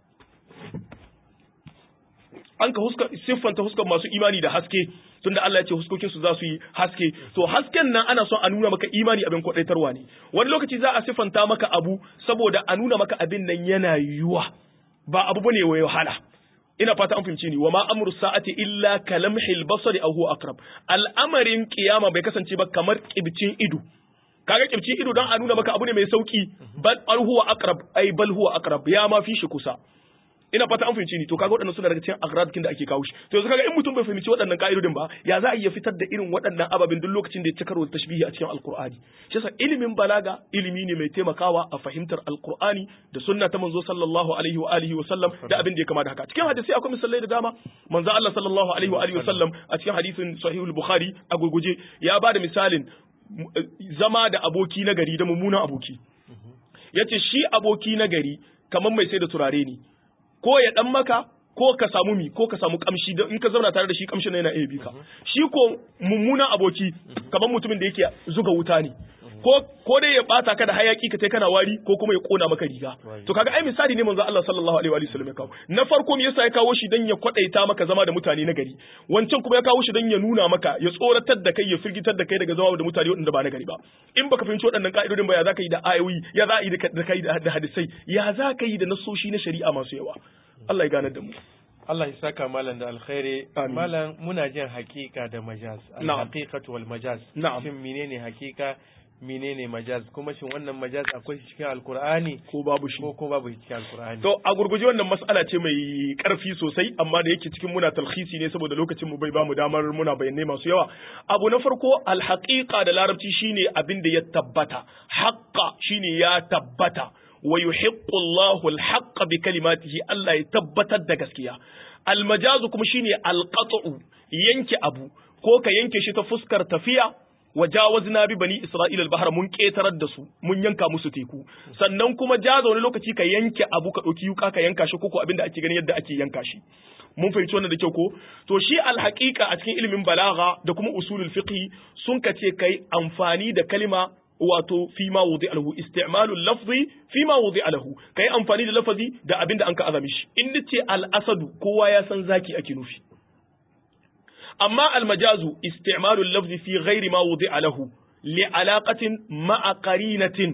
an ka siffanta huskar masu imani da haske tunda Allah ya ce huskokin su za su yi haske to hasken nan ana son a nuna maka imani abin kwadaitarwa ne wani lokaci za a siffanta maka abu saboda a nuna maka abin nan yana yiwuwa ba abu bane wai wahala ina fata an fahimci ni wa ma amru sa'ati illa kalamhil basari aw huwa aqrab al'amarin kiyama bai kasance ba kamar kibcin ido kaga kibcin ido dan a nuna maka abu ne mai sauki bal huwa aqrab ai bal huwa aqrab ya ma fi shi kusa ina fata an fahimci ni to kaga waɗannan suna daga cikin agradikin da ake kawo shi to yanzu kaga in mutum bai fahimci waɗannan ka'idodin ba ya za a iya fitar da irin waɗannan ababen duk lokacin da ya ci karo da tashbihi a cikin alqur'ani shi yasa ilimin balaga ilimi ne mai taimakawa a fahimtar alqur'ani da sunna ta manzo sallallahu alaihi wa alihi wa sallam da abin da ya kama da haka cikin hadisi akwai misalai da dama manzo Allah sallallahu alaihi wa alihi wa sallam a cikin hadisin sahihul bukhari a gurguje ya ba da misalin zama da aboki na gari da mummunan aboki yace shi aboki na gari kamar mai sai da turare ne ko ya dan maka ko ka samu mi ko ka samu kamshi da in ka zauna tare da shi kamshin yana iya bi ka shi ko mummunan aboki kamar mutumin da yake zuga wuta ne ko ko dai ya bata ka da hayaki ka tai kana wari ko kuma ya kona maka riga to kaga ai misali ne manzo Allah sallallahu alaihi wa sallam ya kawo na farko me yasa ya kawo shi dan ya kwadaita maka zama da mutane na gari wancan kuma ya kawo shi dan ya nuna maka ya tsoratar da kai ya firgitar da kai daga zama da mutane waɗanda ba na gari ba in baka fahimci waɗannan ka'idodin ba ya zaka yi da ayoyi ya za yi da kai da hadisai ya za ka yi da nasoshi na shari'a masu yawa Allah ya ganar da mu Allah ya saka malam da alkhairi malam muna jin hakika da majaz al-haqiqatu wal majaz shin menene hakika menene majaz kuma shin wannan majaz akwai shi cikin alkur'ani ko babu shi ko ko babu shi cikin alkur'ani to a gurguje wannan mas'ala ce mai karfi sosai amma da yake cikin muna talhisi ne saboda lokacin mu bai bamu damar muna bayanai masu yawa abu na farko alhaqiqa da larabci shine abin da ya tabbata haqqa shine ya tabbata wa yuhiqqu Allahu al bi kalimatihi Allah ya tabbatar da gaskiya almajazu kuma shine alqat'u yanke abu ko ka yanke shi ta fuskar tafiya wajawazna bi bani isra'ila al-bahra mun ketarar da su mun yanka musu teku sannan kuma jaza wani lokaci ka yanke abu ka dauki yuka ka yanka shi koko abinda ake ganin yadda ake yanka shi mun fahimci wannan da kyau ko to shi alhaqiqa a cikin ilimin balagha da kuma usulul fiqh sun kace kai amfani da kalima wato fi ma wudi alahu isti'malul lafzi fi ma wudi alahu kai amfani da lafazi da abinda an ka azami shi in nace al asadu kowa ya san zaki ake nufi amma al majazu isti'malul lafzi fi ghairi ma wudi alahu li alaqatin ma'a qarinatin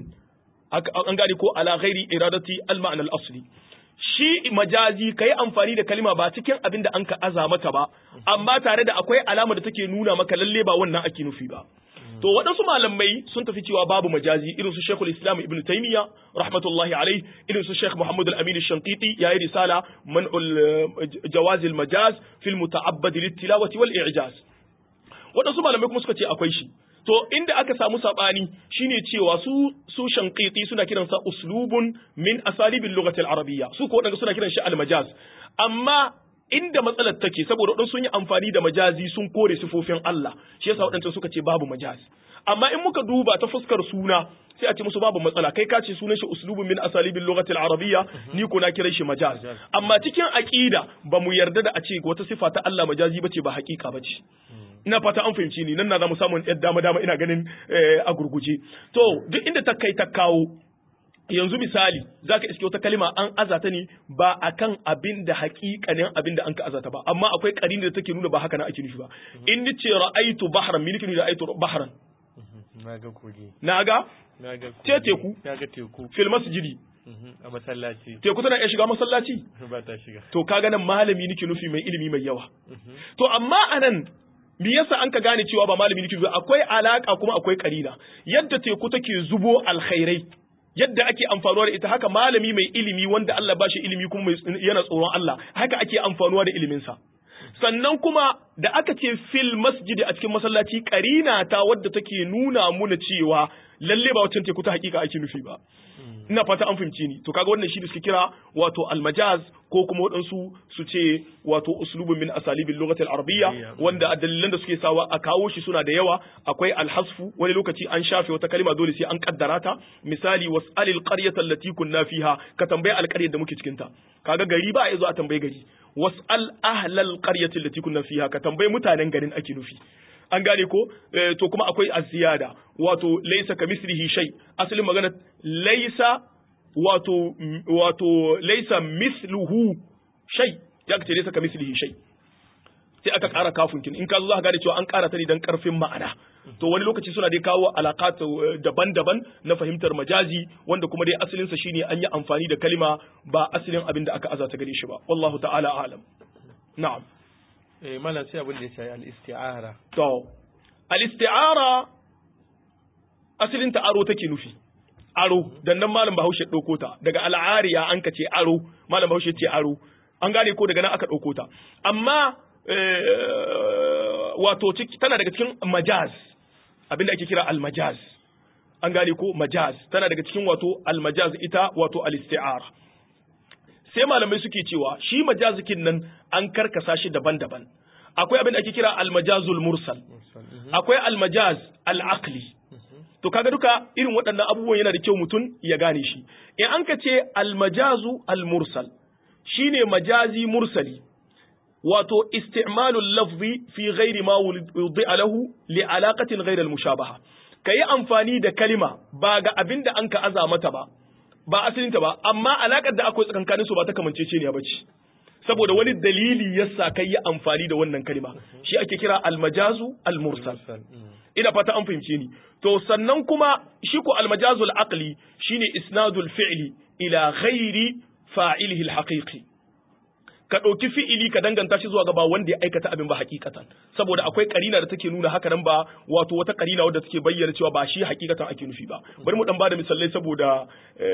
an gane ko ala ghairi iradati al ma'na al asli shi majazi ka yi amfani da kalima ba cikin abin da an ka aza mata ba amma tare da akwai alama da take nuna maka lalle ba wannan ake nufi ba to waɗansu malamai sun tafi cewa babu majazi irin su Sheikhul Islam Ibn Taymiyyah rahmatullahi alai irin su Sheikh Muhammad Al-Amin Al-Shanqiti yayi risala man'ul jawaz al-majaz fil muta'abbad lit-tilawati wal i'jaz waɗansu malamai kuma suka ce akwai shi to inda aka samu sabani shine cewa su su shanqiti suna kiransa uslubun min asalibil lughati al-arabiyya su ko wadanda suna kiran shi al-majaz amma inda matsalar take saboda wadansu sun yi amfani da majazi sun kore sifofin Allah shi yasa wadanda suka ce babu majaz amma in muka duba ta fuskar suna sai a ce musu babu matsala kai ka ce sunan shi uslubun min asalibil lughati al-arabiyya ni ko na kira shi majaz amma cikin aqida ba mu yarda da a ce wata sifa ta Allah majazi bace ba hakika bace ina fata an fahimci ni nan na zamu samu yadda dama dama ina ganin a gurguje to duk inda ta kai ta kawo yanzu misali zaka iske wata kalima an azata ne ba akan abin da hakikanin abin da an ka azata ba amma akwai karini da take nuna ba haka na ake nufi ba in ni ce ra'aitu bahran miliki ni ra'aitu bahran naga kogi naga naga ce teku naga teku fil masjidi a masallaci teku tana iya shiga masallaci ba ta shiga to kaga nan malami nake nufi mai ilimi mai yawa to amma anan me yasa an ka gane cewa ba malami nake akwai alaka kuma akwai karina yadda teku take zubo alkhairai yadda ake amfanuwa da ita haka malami mai ilimi wanda Allah ba shi ilimi kuma yana tsoron Allah haka ake amfanuwa da iliminsa sannan kuma da aka ce fil masjidi a cikin masallaci karina ta wadda take nuna muna cewa lalle ba wacce teku ta hakika ake nufi ba ina fata an fahimci ni to kaga wannan shi da suke kira wato almajaz ko kuma waɗansu su ce wato uslubun min asalibil lughatil arabiyya wanda a dalilan da suke sawa a kawo shi suna da yawa akwai alhasfu wani lokaci an shafe wata kalima dole sai an kaddara ta misali was'alil qaryata allati kunna fiha ka tambaye alƙaryar da muke cikin ta kaga gari ba a zo a tambaye gari was'al ahlal qaryati allati kunna fiha ka tambaye mutanen garin ake nufi an gane ko to kuma akwai aziyada wato laysa kamislihi shay asalin magana laysa wato wato laysa misluhu shay ya ce laysa kamislihi shay sai aka ƙara kafin kin in ka zo za ka gane cewa an ƙara ta ne dan ƙarfin ma'ana to wani lokaci suna dai kawo alaƙat daban-daban na fahimtar majazi wanda kuma dai asalin sa shine an yi amfani da kalima ba asalin abin da aka azata gare shi ba wallahu ta'ala alam na'am eh malam sai abin da ya shafi al-isti'ara to al-isti'ara asalin ta aro take nufi aro dan nan malam Bahaushe dauko ta daga al'ariya an ka ce aro malam Bahaushe ce aro an gane ko daga nan aka dauko ta amma wato tana daga cikin majaz abinda ake kira al-majaz an gane ko majaz tana daga cikin wato al-majaz ita wato al-isti'ara sai malamai suke cewa shi majazikin nan an karkasa shi daban-daban akwai abin da ake kira almajazul mursal akwai almajaz al'aqli to kaga duka irin waɗannan abubuwan yana da kyau mutum ya gane shi in an ka ce almajazu almursal shine majazi mursali wato isti'malul lafzi fi ghairi ma wudi'a lahu li alaqatin ghayr al-mushabaha kayi amfani da kalima ba ga abin da an ka aza mata ba ba asalinta ba amma alakar da akwai tsakankanin su ba ta kamancece ne ba ce saboda wani dalili yasa kai yi amfani da wannan kalima shi ake kira almajazu almursal ina fata an fahimce ni to sannan kuma shi ko almajazul aqli shine isnadul fi'li ila ghairi fa'ilihi alhaqiqi ka ɗauki fi'ili ka danganta shi zuwa ga ba wanda ya aikata abin ba hakikatan saboda akwai karina da take nuna haka nan ba wato wata karina wadda take bayyana cewa ba shi hakikatan ake nufi ba bari mu dan bada misalai saboda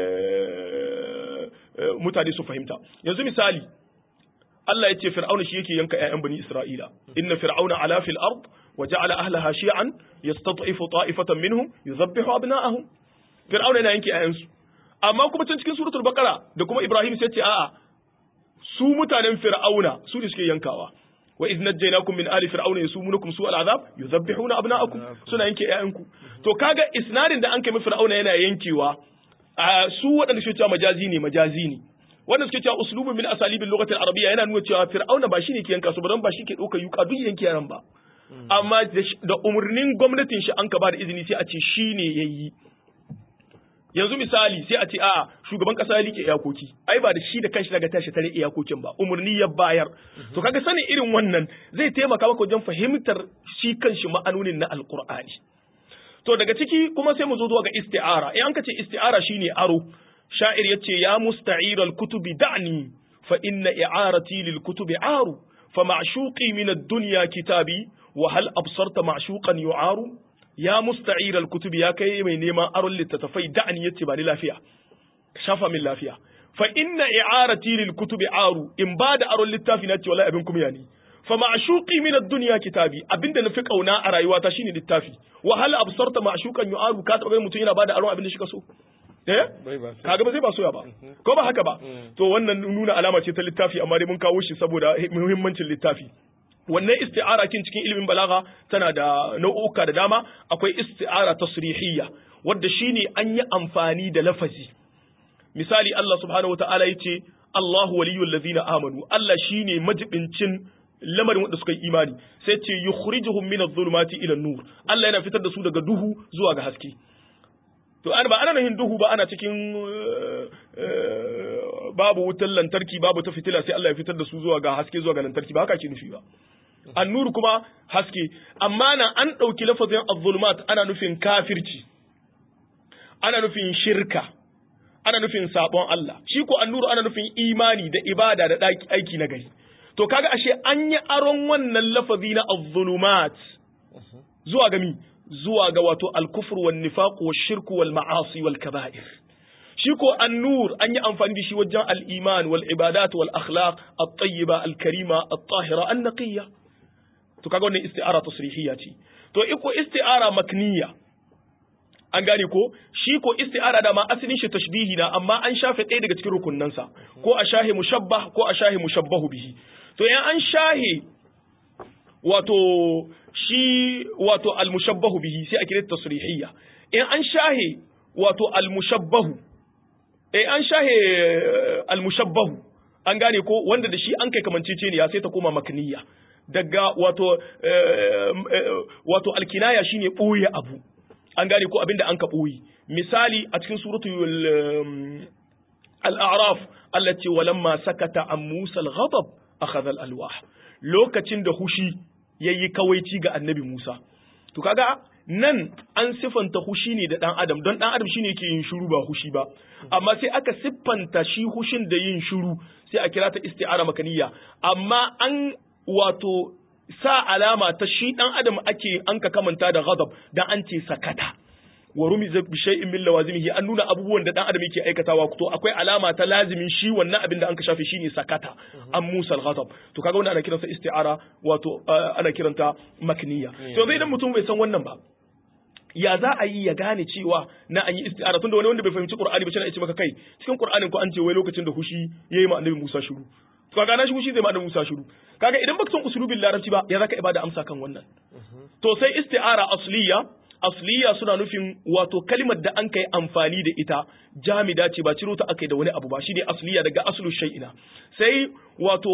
mutane su fahimta yanzu misali Allah ya ce fir'auna shi yake yanka ƴaƴan bani Isra'ila inna fir'auna ala fil ard wa ja'ala ahlaha shi'an yastad'ifu ta'ifatan minhum yuzabbihu abna'ahum fir'auna yana yanke ƴaƴansu amma kuma can cikin suratul baqara da kuma Ibrahim sai ce a'a su mutanen fir'auna su ne suke yankawa wa idh najaynakum min ali fir'auna yasumunukum su'al azab yuzabbihuna abna'akum suna yanke ƴaƴanku to kaga isnadin da an kai fir'auna yana yankewa su waɗanda suke cewa majazi ne majazi ne wanda suke cewa uslubun min asalibin lugatil arabiyya yana nuna cewa fir'auna ba shine ke yanka su ba don ba shi ke ɗauka yuka duk yanke yaran ba amma da umarnin gwamnatin shi an ka ba da izini sai a ce shine yayi yanzu misali sai a ce a shugaban kasa ya like iyakoki ai ba da shi da kanshi daga tashi tare iyakokin ba umarni ya bayar to kaga sanin irin wannan zai taimaka maka wajen fahimtar shi kanshi ma'anonin na alqur'ani to daga ciki kuma sai mu zo zuwa ga isti'ara in an ka ce isti'ara shine aro sha'ir yace ya musta'ir al-kutubi da'ni fa inna i'arati lil kutubi aru fa ma'shuqi min ad-dunya kitabi wa hal absarta ma'shuqan yu'aru ya musta'ir al-kutub ya kai mai neman aron littattafai da'ani yace ba ni lafiya shafa min lafiya fa inna i'arati lil kutubi aru in ba da aron littafi na ce wallahi abin kuma ni fa ma'shuqi min ad-dunya kitabi abinda nafi kauna a rayuwata shine littafi wa hal absarta ma'shuqan yu'aru ka taba mutum yana ba da aron abin da shi ka so eh kaga ba zai ba soya ba ko ba haka ba to wannan nuna alama ce ta littafi amma dai mun kawo shi saboda muhimmancin littafi wannan isti'ara kin cikin ilimin balaga tana da nau'uka da dama akwai isti'ara tasrihiyya wadda shine an yi amfani da lafazi misali Allah subhanahu wataala yace Allahu waliyul ladzina amanu Allah shine majibincin lamarin wanda suka yi imani sai ce yukhrijuhum min adh-dhulumati ila an-nur Allah yana fitar da su daga duhu zuwa ga haske to an ba ana nahin duhu ba ana cikin babu wutar lantarki babu ta fitila sai Allah ya fitar da su zuwa ga haske zuwa ga lantarki ba haka ke nufi ba annuru kuma haske amma na an ɗauki lafazin az-zulumat ana nufin kafirci ana nufin shirka ana nufin sabon Allah shi ko annuru ana nufin imani da ibada da aiki na gari to kaga ashe an yi aron wannan lafazi na az-zulumat zuwa ga mi zuwa ga wato al-kufr wan nifaq wash shirku wal ma'asi wal kaba'ir shi ko annur an yi amfani da shi wajen al-iman wal ibadat wal akhlaq at-tayyiba al-karima at-tahira an-naqiyya to kaga wannan isti'ara tasrihiyya ce to iko isti'ara makniya an gane ko shi ko isti'ara da ma asalin shi tashbihi na amma an shafe ɗaya daga cikin rukunnansa ko a shahe mushabbah ko a shahe mushabbahu bihi to in an shahe wato shi wato al-mushabbahu bihi sai a kira tasrihiyya in an shahe wato al-mushabbahu eh an shahe al-mushabbahu an gane ko wanda da shi an kai kamanceceniya sai ta koma makniya daga wato wato alkinaya shine boye abu an gane ko abinda an ka boye misali a cikin suratul al-a'raf allati walamma sakata an musa al-ghadab akhadha al-alwah lokacin da hushi yayi kawaici ga annabi Musa to kaga nan an siffanta hushi ne da ɗan adam don ɗan adam shine yake yin shiru ba hushi ba amma sai aka siffanta shi hushin da yin shiru sai a kira ta isti'ara makaniya amma an wato sa alama ta shi ɗan adam ake an ka kamanta da ghadab dan an ce sakata wa rumiza bi shay'in min lawazimihi an nuna abubuwan da dan adam yake aikatawa to akwai alama ta lazimin shi wannan abin da an ka shafe shine sakata an musa al-ghadab to kaga wannan ana kiransa isti'ara wato ana kiranta makniya to zai idan mutum bai san wannan ba ya za a yi ya gane cewa na an yi isti'ara tunda wani wanda bai fahimci qur'ani ba shi na ce maka kai cikin qur'anin ko an ce wai lokacin da hushi yayi ma annabi Musa shiru to kaga na shi hushi zai ma annabi Musa shiru kaga idan baka san usulubin larabci ba ya zaka ibada amsa kan wannan to sai isti'ara asliya asliya suna nufin wato kalimar da an kai amfani da ita jamida ce ba ciro ta aka da wani abu ba shine asliya daga aslu shay'ina sai wato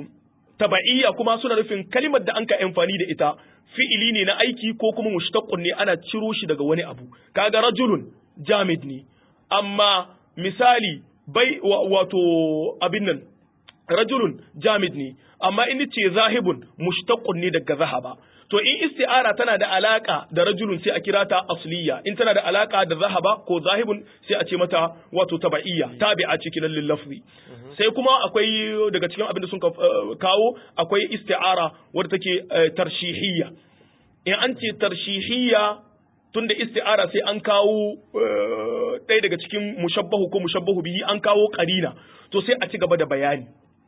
taba'iyya kuma suna nufin kalimar da an kai amfani da ita fi'ili ne na aiki ko kuma mushtaqqun ne ana ciro shi daga wani abu kaga rajulun jamid ne amma misali bai wato abin nan rajulun jamid ne amma in ce zahibun mushtaqqun ne daga zahaba to in isti'ara tana da alaka da rajulun sai a kira ta asliya in tana da alaka da zahaba ko zahibun sai a ce mata wato taba'iyya tabi'a cikin lil lafzi sai kuma akwai daga cikin abin da sun kawo akwai isti'ara wadda take tarshihiyya in an ce tarshihiyya tunda isti'ara sai an kawo ɗaya daga cikin mushabbahu ko mushabbahu bihi an kawo qarina to sai a ci gaba da bayani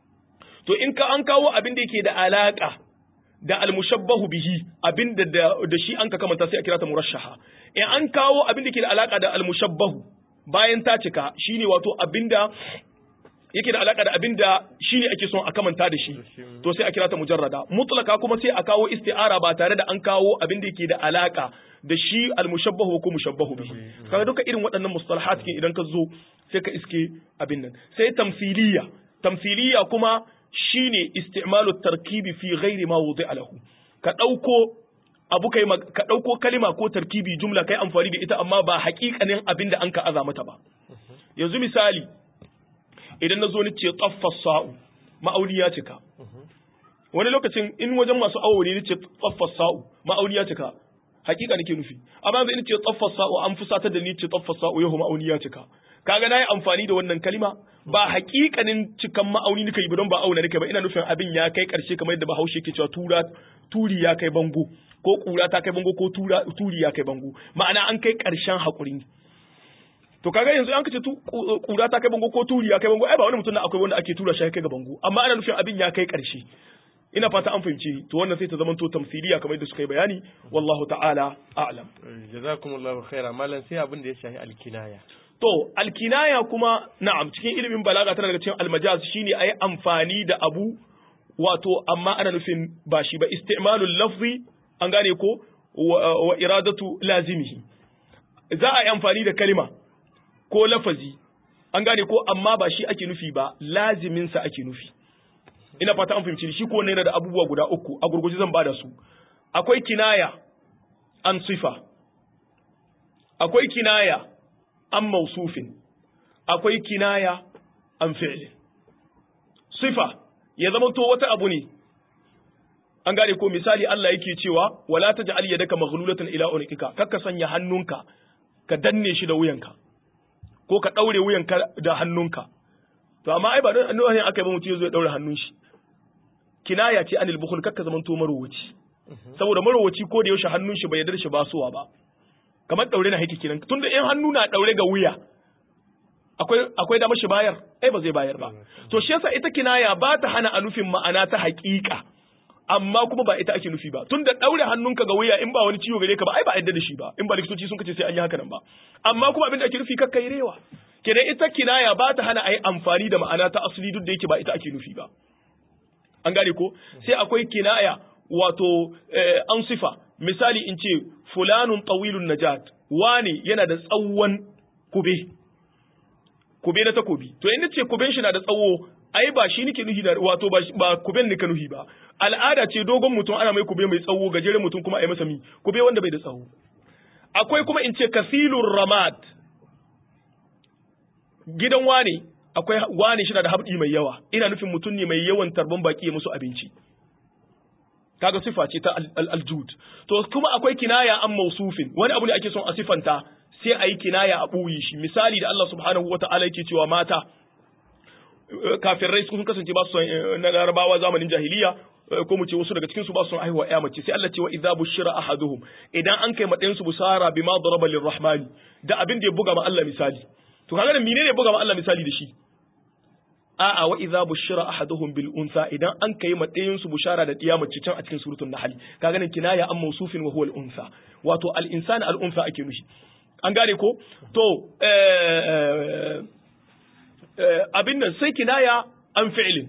to in ka an kawo abin da yake da alaka da almushabbahu bihi abinda da, da shi an ka kamanta sai a kira ta murashaha in an kawo abin da ke da alaka da almushabbahu bayan ta cika shine wato abinda yake da alaka da abin da shine ake son a kamanta da shi to sai a kira ta mujarrada mutlaka kuma sai a kawo isti'ara ba tare da an kawo abin da yake da alaka da shi al-mushabbahu ko mushabbahu bihi kaga duka irin waɗannan mustalahat kin idan ka zo sai ka iske abin nan sai tamthiliya tamthiliya kuma shine isti'malu tarkibi fi ghairi ma wudi'a lahu ka dauko abu kai ka dauko kalima ko tarkibi jumla kai amfani da ita amma ba haƙiƙanin abin da an ka aza mata ba yanzu misali idan na zo ni ce tsaffas sa'u ma'auni ya cika wani lokacin in wajen masu awo ne ni ce tsaffas sa'u ma'auni ya cika hakika nake nufi amma yanzu in ce tsaffas sa'u an fusatar da ni ce tsaffas sa'u yau ma'auni ya cika kaga na yi amfani da wannan kalima ba hakikanin cikan ma'auni nika yi ba don ba auna nika ba ina nufin abin ya kai karshe kamar yadda bahaushe ke cewa tura turi ya kai bango ko kura ta kai bango ko tura turi ya kai bango ma'ana an kai karshen hakuri to kaga yanzu an kace kura ta kai bango ko turi ya kai bango ai ba wani mutum na akwai wanda ake tura shi kai ga bango amma ana nufin abin ya kai karshe ina fata an fahimci to wannan sai ta zama to tamsiliya kamar yadda suka yi bayani wallahu ta'ala a'lam jazakumullahu khaira malam sai abin da ya shafi alkinaya to alkinaya kuma na'am cikin ilimin balaga tana daga cikin almajaz shine ayi amfani da abu wato amma ana nufin ba shi ba istimalul lafzi an gane ko wa iradatu lazimihi za a yi amfani da kalima ko lafazi an gane ko amma ba shi ake nufi ba laziminsa ake nufi ina fata an fahimci shi ko yana da abubuwa guda uku a gurguje zan bada su akwai kinaya an sifa akwai kinaya an mausufin akwai kinaya an fi'lin sifa ya zama to wata abu ne an gane ko misali Allah yake cewa wala taj'al yadaka maghlulatan ila unuqika kakka sanya hannunka ka danne shi da wuyanka ko ka ɗaure wuyanka da hannunka to amma ai ba don annabi aka yi ba mutum zai ɗaure hannun shi kinaya ce anil bukhul kakka zaman to marowaci saboda marowaci ko da yaushe hannun shi bai yarda shi basuwa ba kamar ɗaure na haiki kenan tunda in hannu na ɗaure ga wuya akwai akwai da mashi bayar ai ba zai bayar ba to shi yasa ita kinaya ba ta hana a nufin ma'ana ta haƙiƙa amma kuma ba ita ake nufi ba tunda daure hannunka ga wuya in ba wani ciwo gare ka ba ai ba yadda da shi ba in ba likitoci sun kace sai an yi haka nan ba amma kuma abin da ake nufi kakka yi rewa kenan ita kinaya ba ta hana a yi amfani da ma'ana ta asali duk da yake ba ita ake nufi ba an gane ko sai akwai kinaya wato an sifa misali in ce fulanun tawilun najat wane yana da tsawon kube kube na takobi to in ce kuben shi na da tsawo ai ba shi nake nuhi da wato ba kuben nika nuhi ba al'ada ce dogon mutum ana mai kube mai tsawo gajeren mutum kuma a yi masa mi kube wanda bai da tsawo akwai kuma in ce kasilur ramad gidan wane akwai wane shi na da habdi mai yawa ina nufin mutum ne mai yawan tarban baki ya musu abinci kaga sifa ce ta aljud to kuma akwai kinaya an mausufin wani abu ne ake son a sifanta sai a yi kinaya a ɓuyi shi misali da Allah subhanahu wa ta'ala yake cewa mata kafirai sun kasance ba su na larabawa zamanin jahiliya ko mu ce wasu daga cikin su ba su haihuwa ya mace sai Allah ce wa idza bushira ahaduhum idan an kai madayin su busara bima daraba lirrahmani da abin da ya buga ma Allah misali to kaga menene ya buga ma Allah misali da shi a'a wa idza bushira ahaduhum bil unsa idan an kai madayin su bushara da diya mace can a cikin suratul nahl kaga nan kinaya an mawsufin wa huwa al unsa wato al insani al unsa ake nushi an gane ko to abin nan sai kinaya an fi'lin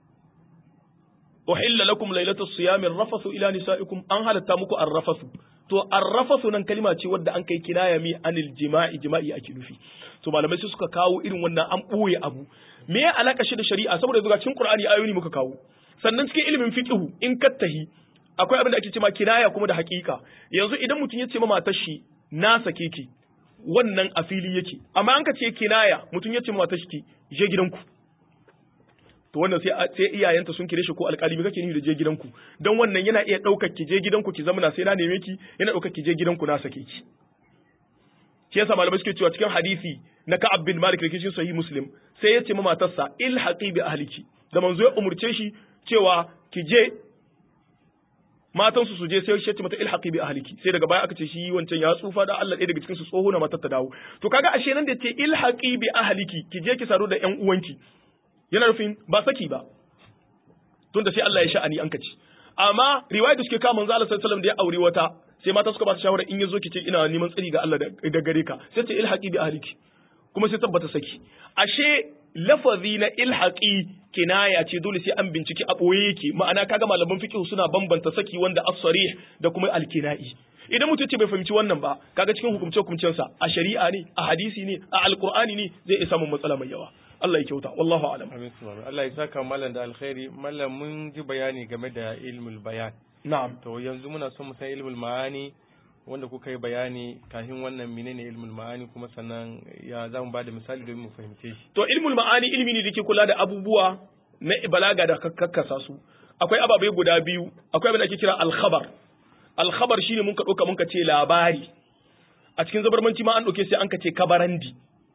uhilla lakum laylatu siyami rafathu ila nisaikum an halatta muku arrafathu to arrafathu nan kalima ce wadda an kai kinaya mi anil jima'i jima'i ake nufi to malamai sai suka kawo irin wannan an boye abu me ya alaka shi da shari'a saboda zuwa cikin qur'ani ayoyi muka kawo sannan cikin ilimin fiqhu in kattahi akwai abin da ake cewa kinaya kuma da haƙiƙa yanzu idan mutum ya ce ma matar shi na sake ki wannan a fili yake amma an ka ce kinaya mutum ya ce mata shi je gidanku to wannan sai sai iyayenta sun kire shi ko alƙali me kake nufi da je gidanku dan wannan yana iya daukar ki je gidanku ki zamana sai na neme ki yana daukar ki je gidanku na sake ki shi yasa malamai suke cewa cikin hadisi na Ka'ab bin Malik da cikin sahih Muslim sai ya ce ma matarsa ilhaqi bi ahliki da manzo ya umurce shi cewa ki je matan su je sai shi mata ilhaqi bi ahliki sai daga baya aka ce shi wancan ya tsufa da Allah ɗaya daga cikin su tsoho na matar ta dawo to kaga ashe nan da ce ilhaqi bi ahliki ki je ki saro da ƴan uwanki yana nufin ba saki ba tunda sai Allah ya sha'ani an kaci amma riwaya da suke kawo manzo Allah sallallahu alaihi wasallam da ya aure wata sai mata suka ba ta shawara in yazo ki ce ina neman tsari ga Allah da gare ka sai ce ilhaqi bi ahliki kuma sai tabbata saki ashe lafazi na ilhaqi kinaya ce dole sai an binciki a ɓoye yake ma'ana kaga malaman fiqh suna bambanta saki wanda as-sarih da kuma al-kinai idan mutum ce bai fahimci wannan ba kaga cikin hukumce hukumcen sa a shari'a ne a hadisi ne a alqur'ani ne zai iya samun matsala mai yawa Allah ya kyauta wallahu a'lam amin subhanahu Allah ya saka mallan da alkhairi mallan mun ji bayani game da ilmul bayan na'am to yanzu muna son mu san ilmul ma'ani wanda kuka yi bayani kafin wannan menene ilmul ma'ani kuma sannan ya za mu ba da misali domin mu fahimce shi to ilmul ma'ani ilmi ne da ke kula da abubuwa na balaga da kakkasa su akwai ababai guda biyu akwai abin da ake kira al-khabar al-khabar shine mun ka doka mun ka ce labari a cikin zabarmanci ma an doke sai an ka ce kabarandi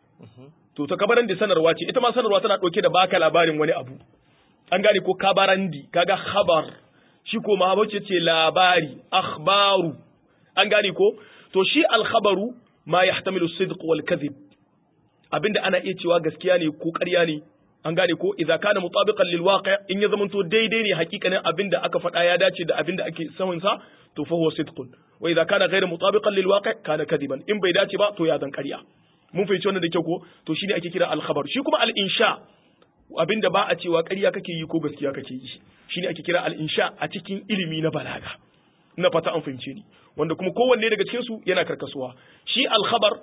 to ta kabarandi sanarwa ce ita ma sanarwa tana doke da baka labarin wani abu an gane ko kabarandi kaga khabar shi ko ma ce labari akhbaru an gane ko to shi alkhabaru ma yahtamilu sidq wal kadhib abinda ana iya cewa gaskiya ne ko ƙarya ne an gane ko idza kana mutabiqan lil waqi' in ya zamanto daidai ne hakikanin abinda aka faɗa ya dace da abinda ake samun sa to fa huwa sidqun wa idza kana ghayra mutabiqan lil waqi' kana kadiban in bai dace ba to ya zan ƙarya mun fahimci wannan da kyau ko to shine ake kira alkhabar shi kuma al insha abinda ba a cewa ƙarya kake yi ko gaskiya kake yi shine ake kira al insha a cikin ilimi na balaga na fata an fahimce ni wanda kuma kowanne daga cikin su yana karkasuwa shi alkhabar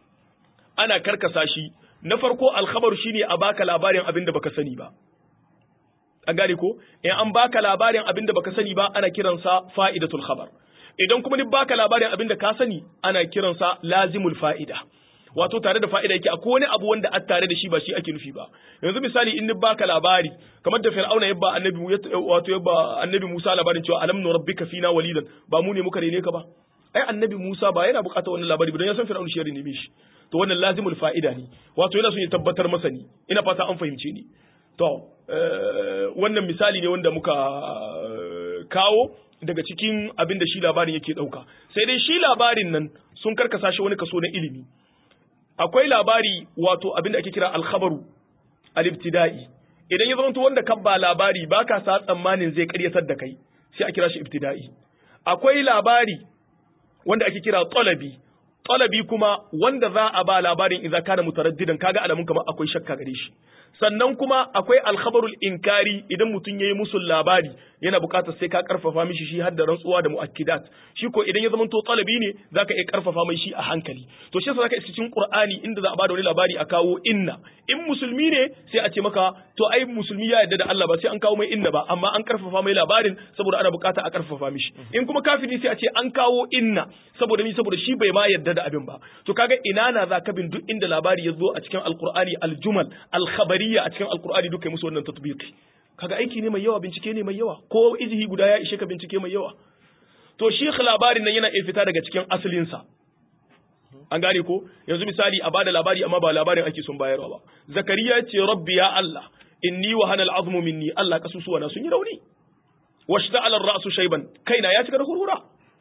ana karkasa shi na farko alkhabar shine a baka labarin abin da baka sani ba an gane ko in an baka labarin abin da baka sani ba ana kiransa fa'idatul khabar idan kuma ni baka labarin abin da ka sani ana kiransa lazimul fa'ida wato tare da fa'ida yake akwai wani abu wanda a tare da shi ba shi ake nufi ba yanzu misali in ni baka labari kamar da fir'auna yabba annabi wato yabba annabi Musa labarin cewa alam nurabbika fina walidan ba mu ne muka rene ka ba ai annabi Musa ba yana bukatar wannan labari ba don ya san fir'auna shi ya rene shi to wannan lazimul fa'ida ne wato yana son ya tabbatar masa ni ina fata an fahimce ni to wannan misali ne wanda muka kawo daga cikin abin da shi labarin yake dauka sai dai shi labarin nan sun karkasa shi wani kaso na ilimi akwai labari wato abin da ake kira alkhabaru al-ibtida'i idan ya zama wanda ka ba labari baka sa tsammanin zai karyatar da kai sai a kira shi ibtida'i akwai labari wanda ake kira talabi talabi kuma wanda za a ba labarin idza kana mutaraddidan kaga alamun kamar akwai shakka gare shi sannan kuma akwai alkhabarul inkari idan mutum yayi musul labari yana buƙatar sai ka karfafa mishi shi har da rantsuwa da muakkidat shi ko idan ya zama to talabi ne zaka iya karfafa mai shi a hankali to shi yasa zaka isa cikin qur'ani inda za a bada wani labari a kawo inna in musulmi ne sai a ce maka to ai musulmi ya yarda da Allah ba sai an kawo mai inna ba amma an karfafa mai labarin saboda ana buƙata a karfafa mishi in kuma kafiri sai a ce an kawo inna saboda ni saboda shi bai ma yarda da abin ba to kaga ina na za ka bin duk inda labari ya zo a cikin alqur'ani aljumal alkhabariyya a cikin alqur'ani duka musu wannan tatbiqi kaga aiki ne mai yawa bincike ne mai yawa ko ijihi guda ya ishe ka bincike mai yawa to shi labarin nan yana iya fita daga cikin asalinsa an gane ko yanzu misali a bada labari amma ba labarin ake son bayarwa ba zakariya ce rabbi ya Allah inni wa hanal azmu minni Allah kasusuwa na sun yi rauni washta'ala ar-ra'su shayban kaina ya cika da hurhura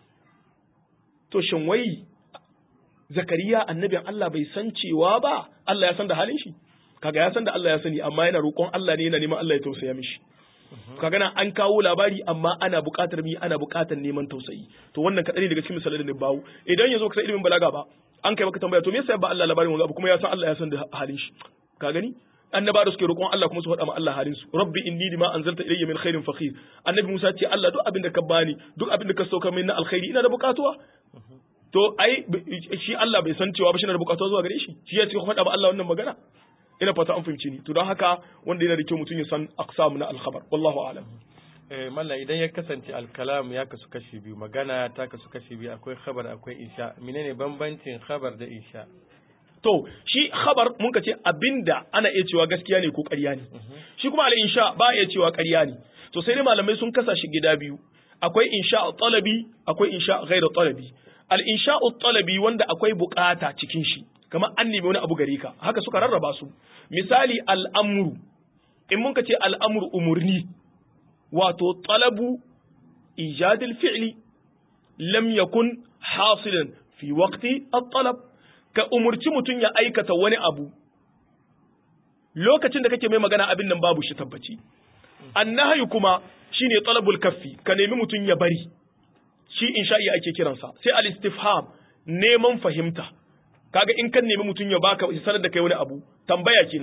to shin wai zakariya annabin Allah bai san cewa ba Allah ya san da halin shi kaga ya san da Allah ya sani amma yana roƙon Allah ne yana neman Allah ya tausaya mishi kaga nan an kawo labari amma ana buƙatar mi ana buƙatar neman tausayi to wannan kadai daga cikin misalan da bawo idan yazo ka san ilimin balaga ba an kai maka tambaya to me yasa ba Allah labarin wanga kuma ya san Allah ya san da halin shi ka gani annaba da suke roƙon Allah kuma su faɗa ma Allah halin su rabbi inni lima anzalta ilayya min khairin fakhir annabi Musa ce Allah duk abin da ka bani duk abin da ka sauka min na alkhairi ina da buƙatuwa to ai shi Allah bai san cewa ba shi na da buƙatuwa zuwa gare shi shi ya ce faɗa ma Allah wannan magana ina fata an fahimci ni to don haka wanda yana da kyau mutum ya san aqsam na alkhabar wallahu a'lam eh malla idan ya kasance alkalam ya kasu kashi biyu magana ta kasu kashi biyu akwai khabar akwai insha menene bambancin khabar da insha to shi khabar mun ka ce abinda ana iya cewa gaskiya ne ko ƙarya ne shi kuma al insha ba iya cewa ƙarya ne to sai dai malamai sun kasa shi gida biyu akwai insha talabi akwai insha ghairu talabi al insha talabi wanda akwai bukata cikin shi kamar an nemi wani abu gare ka haka suka rarraba su misali al'amuru in mun ka ce al'amuru umurni wato talabu ijadil fi'li lam yakun hasilan fi waqti at-talab ka umurci mutum ya aikata wani abu lokacin da kake mai magana abin nan babu shi tabbaci annahyu kuma shine talabul kaffi ka nemi mutum ya bari shi insha'i ake kiransa sai al-istifham neman fahimta kaga in kan nemi mutum ya baka sanar da kai wani abu tambaya kenan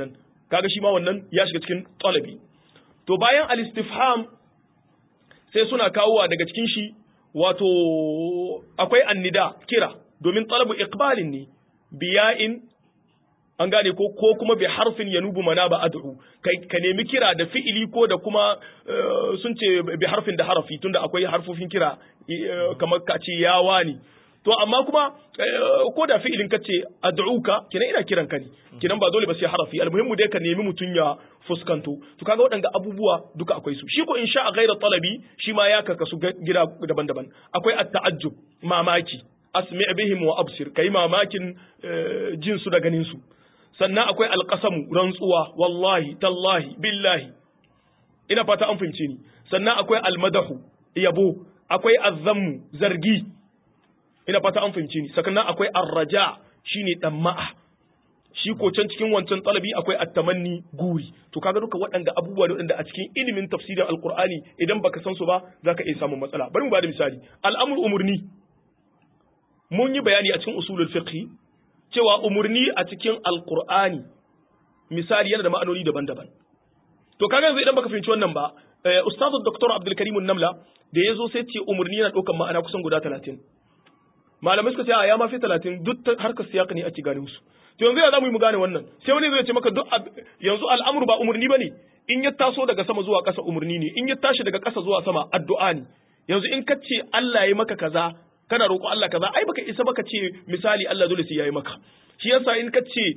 kaga shi ma wannan ya shiga cikin talabi to bayan al-istifham sai suna kawowa daga cikin shi wato akwai annida kira domin talabu iqbalin ne biya'in an gane ko ko kuma bi harfin yanubu mana ba ad'u kai ka nemi kira da fi'ili ko da kuma sun ce bi harfin da harafi tunda akwai harfofin kira kamar ka ce yawa ne to amma kuma ko da fi'ilin ka ce ad'uka kina ina kiran ka ne kinan ba dole ba sai harafi almuhimmu dai ka nemi mutun ya fuskanto to kaga waɗanda abubuwa duka akwai su shi ko insha a ghaira talabi shi ma ya karkasu gida daban-daban akwai at-ta'ajjub mamaki asmi bihim wa absir kai mamakin jin su da ganin su sannan akwai alƙasamu rantsuwa wallahi tallahi billahi ina fata an fahimce ni sannan akwai almadahu yabo akwai azzammu zargi ina fata an fahimce ni sannan akwai arraja shine damma'a shi ko can cikin wancan talabi akwai attamanni guri to kaga duka waɗanda abubuwa da waɗanda a cikin ilimin tafsirin alqur'ani idan baka san su ba zaka iya samun matsala bari mu bada misali al'amur umurni mun yi bayani a cikin usulul fiqh cewa umurni a cikin alkur'ani misali yana da ma'anoni daban-daban to kaga yanzu idan baka fahimci wannan ba ustazu dr abdul karim namla da yazo sai ce umurni yana daukan ma'ana kusan guda 30 malamai suka ce a ya ma fi 30 duk harkar siyaka ne ake gane su to yanzu ya zamu yi mu gane wannan sai wani zai ce maka duk yanzu al'amru ba umurni bane in ya taso daga sama zuwa ƙasa umurni ne in ya tashi daga ƙasa zuwa sama addu'a ne yanzu in ka ce Allah ya maka kaza kana roƙo Allah kaza ai baka isa baka ce misali Allah dole sai yayi maka shi yasa in ka ce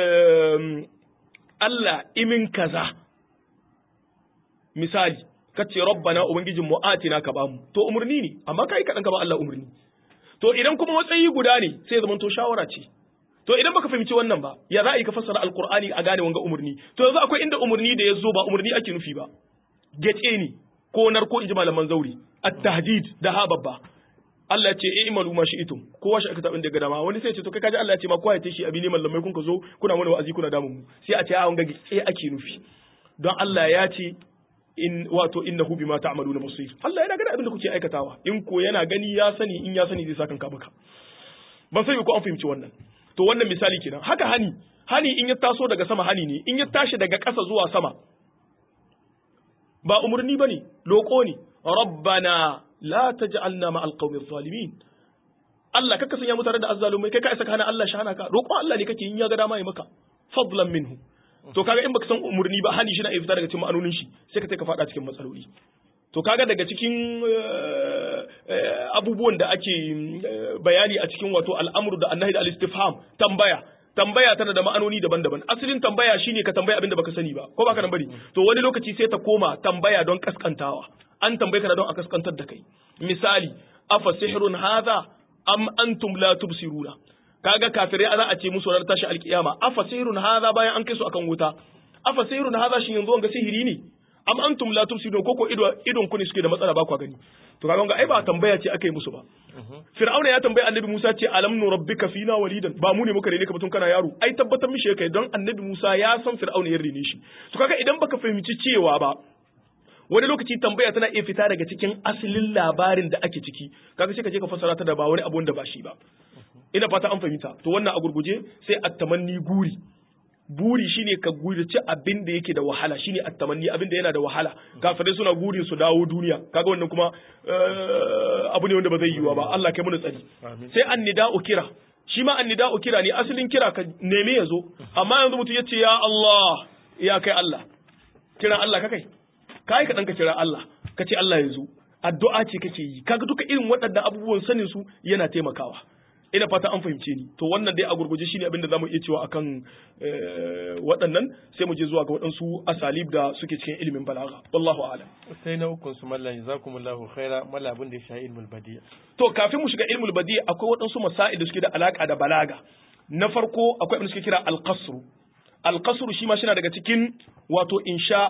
Allah imin kaza misali ka ce rabbana ubangijin mu atina ka bamu to umurni ne amma kai kadan ka ba Allah umurni to idan kuma matsayi guda ne sai zaman to shawara ce to idan baka fahimci wannan ba ya za a yi ka fassara alqur'ani a gane wanga umurni to yanzu akwai inda umurni da ya zo ba umurni ake nufi ba gece ne ko narko inji malaman zauri at-tahdid da ha babba Allah ya ce eh imalu ma shi itum kowa shi aka tabin daga dama wani sai ya ce to kai kaji Allah ya ce ma kowa ya tashi abi ne mallamai kun ka zo kuna mana wa'azi kuna damu mu sai a ce a wanga eh ake nufi don Allah ya ce in wato innahu bima ta'maluna basir Allah yana gani abin da kuke aikatawa in ko yana gani ya sani in ya sani zai saka ka maka ban sai ko an fahimci wannan to wannan misali kenan haka hani hani in ya taso daga sama hani ne in ya tashi daga ƙasa zuwa sama ba umurni bane loko ne rabbana la taj'alna ma'al qawmi zalimin Allah kaka sanya mu tare da azzalumai kai ka isa kana Allah shahana ka roƙo Allah ne kake yin ya ga dama yi maka fadlan minhu to kaga in baka san umurni ba hani shi na fita daga cikin ma'anonin shi sai ka ka fada cikin matsaloli to kaga daga cikin abubuwan da ake bayani a cikin wato al'amru da annahi da al-istifham tambaya tambaya tana da ma'anoni daban-daban asalin tambaya shine ka tambaya abin da baka sani ba ko baka nan bari to wani lokaci sai ta koma tambaya don kaskantawa an tambaye ka don a kaskantar da kai misali afa sihrun hadha am antum la tubsiruna kaga kafirai za a ce musu ranar tashi alkiyama afa sihrun hadha bayan an kai su akan wuta afa sihrun hadha shin yanzu wanga sihiri ne am antum la tubsirun koko idon ku ne suke da matsala ba ku gani to kaga ga ai ba tambaya ce aka yi musu ba fir'auna ya tambayi annabi Musa ce alam nu rabbika fina walidan ba mu ne muka rene ka batun kana yaro ai tabbatar mishi kai don annabi Musa ya san fir'auna ya rene shi to kaga idan baka fahimci cewa ba wani lokaci tambaya tana iya fita daga cikin asalin labarin da ake ciki kaga sai ka je ka fassara ta da ba wani abu da ba shi ba ina fata an fahimta to wannan a gurguje sai at-tamanni guri buri shine ka gurace abin da yake da wahala shine at-tamanni abin da yana da wahala kafirai suna gurin su dawo duniya kaga wannan kuma abu ne wanda ba zai yiwa ba Allah kai mu tsari sai annida'u kira shi ma annida'u kira ne asalin kira ka neme ya zo amma yanzu mutum ya ce ya Allah ya kai Allah kiran Allah ka kai kai ka dan ka kira Allah ka ce Allah ya zo addu'a ce kake yi kaga duka irin waɗannan abubuwan sanin su yana taimakawa ina fata an fahimce ni to wannan dai a gurguje shine abin da zamu iya cewa akan waɗannan sai mu je zuwa ga waɗansu asalib da suke cikin ilimin balaga wallahu a'lam sai na hukun su mallan jazakumullahu khaira malla abin da ya sha ilmul badi to kafin mu shiga ilmul badi akwai waɗansu masail da suke da alaka da balaga na farko akwai abin da suke kira al-qasr al-qasr shi ma shi daga cikin wato insha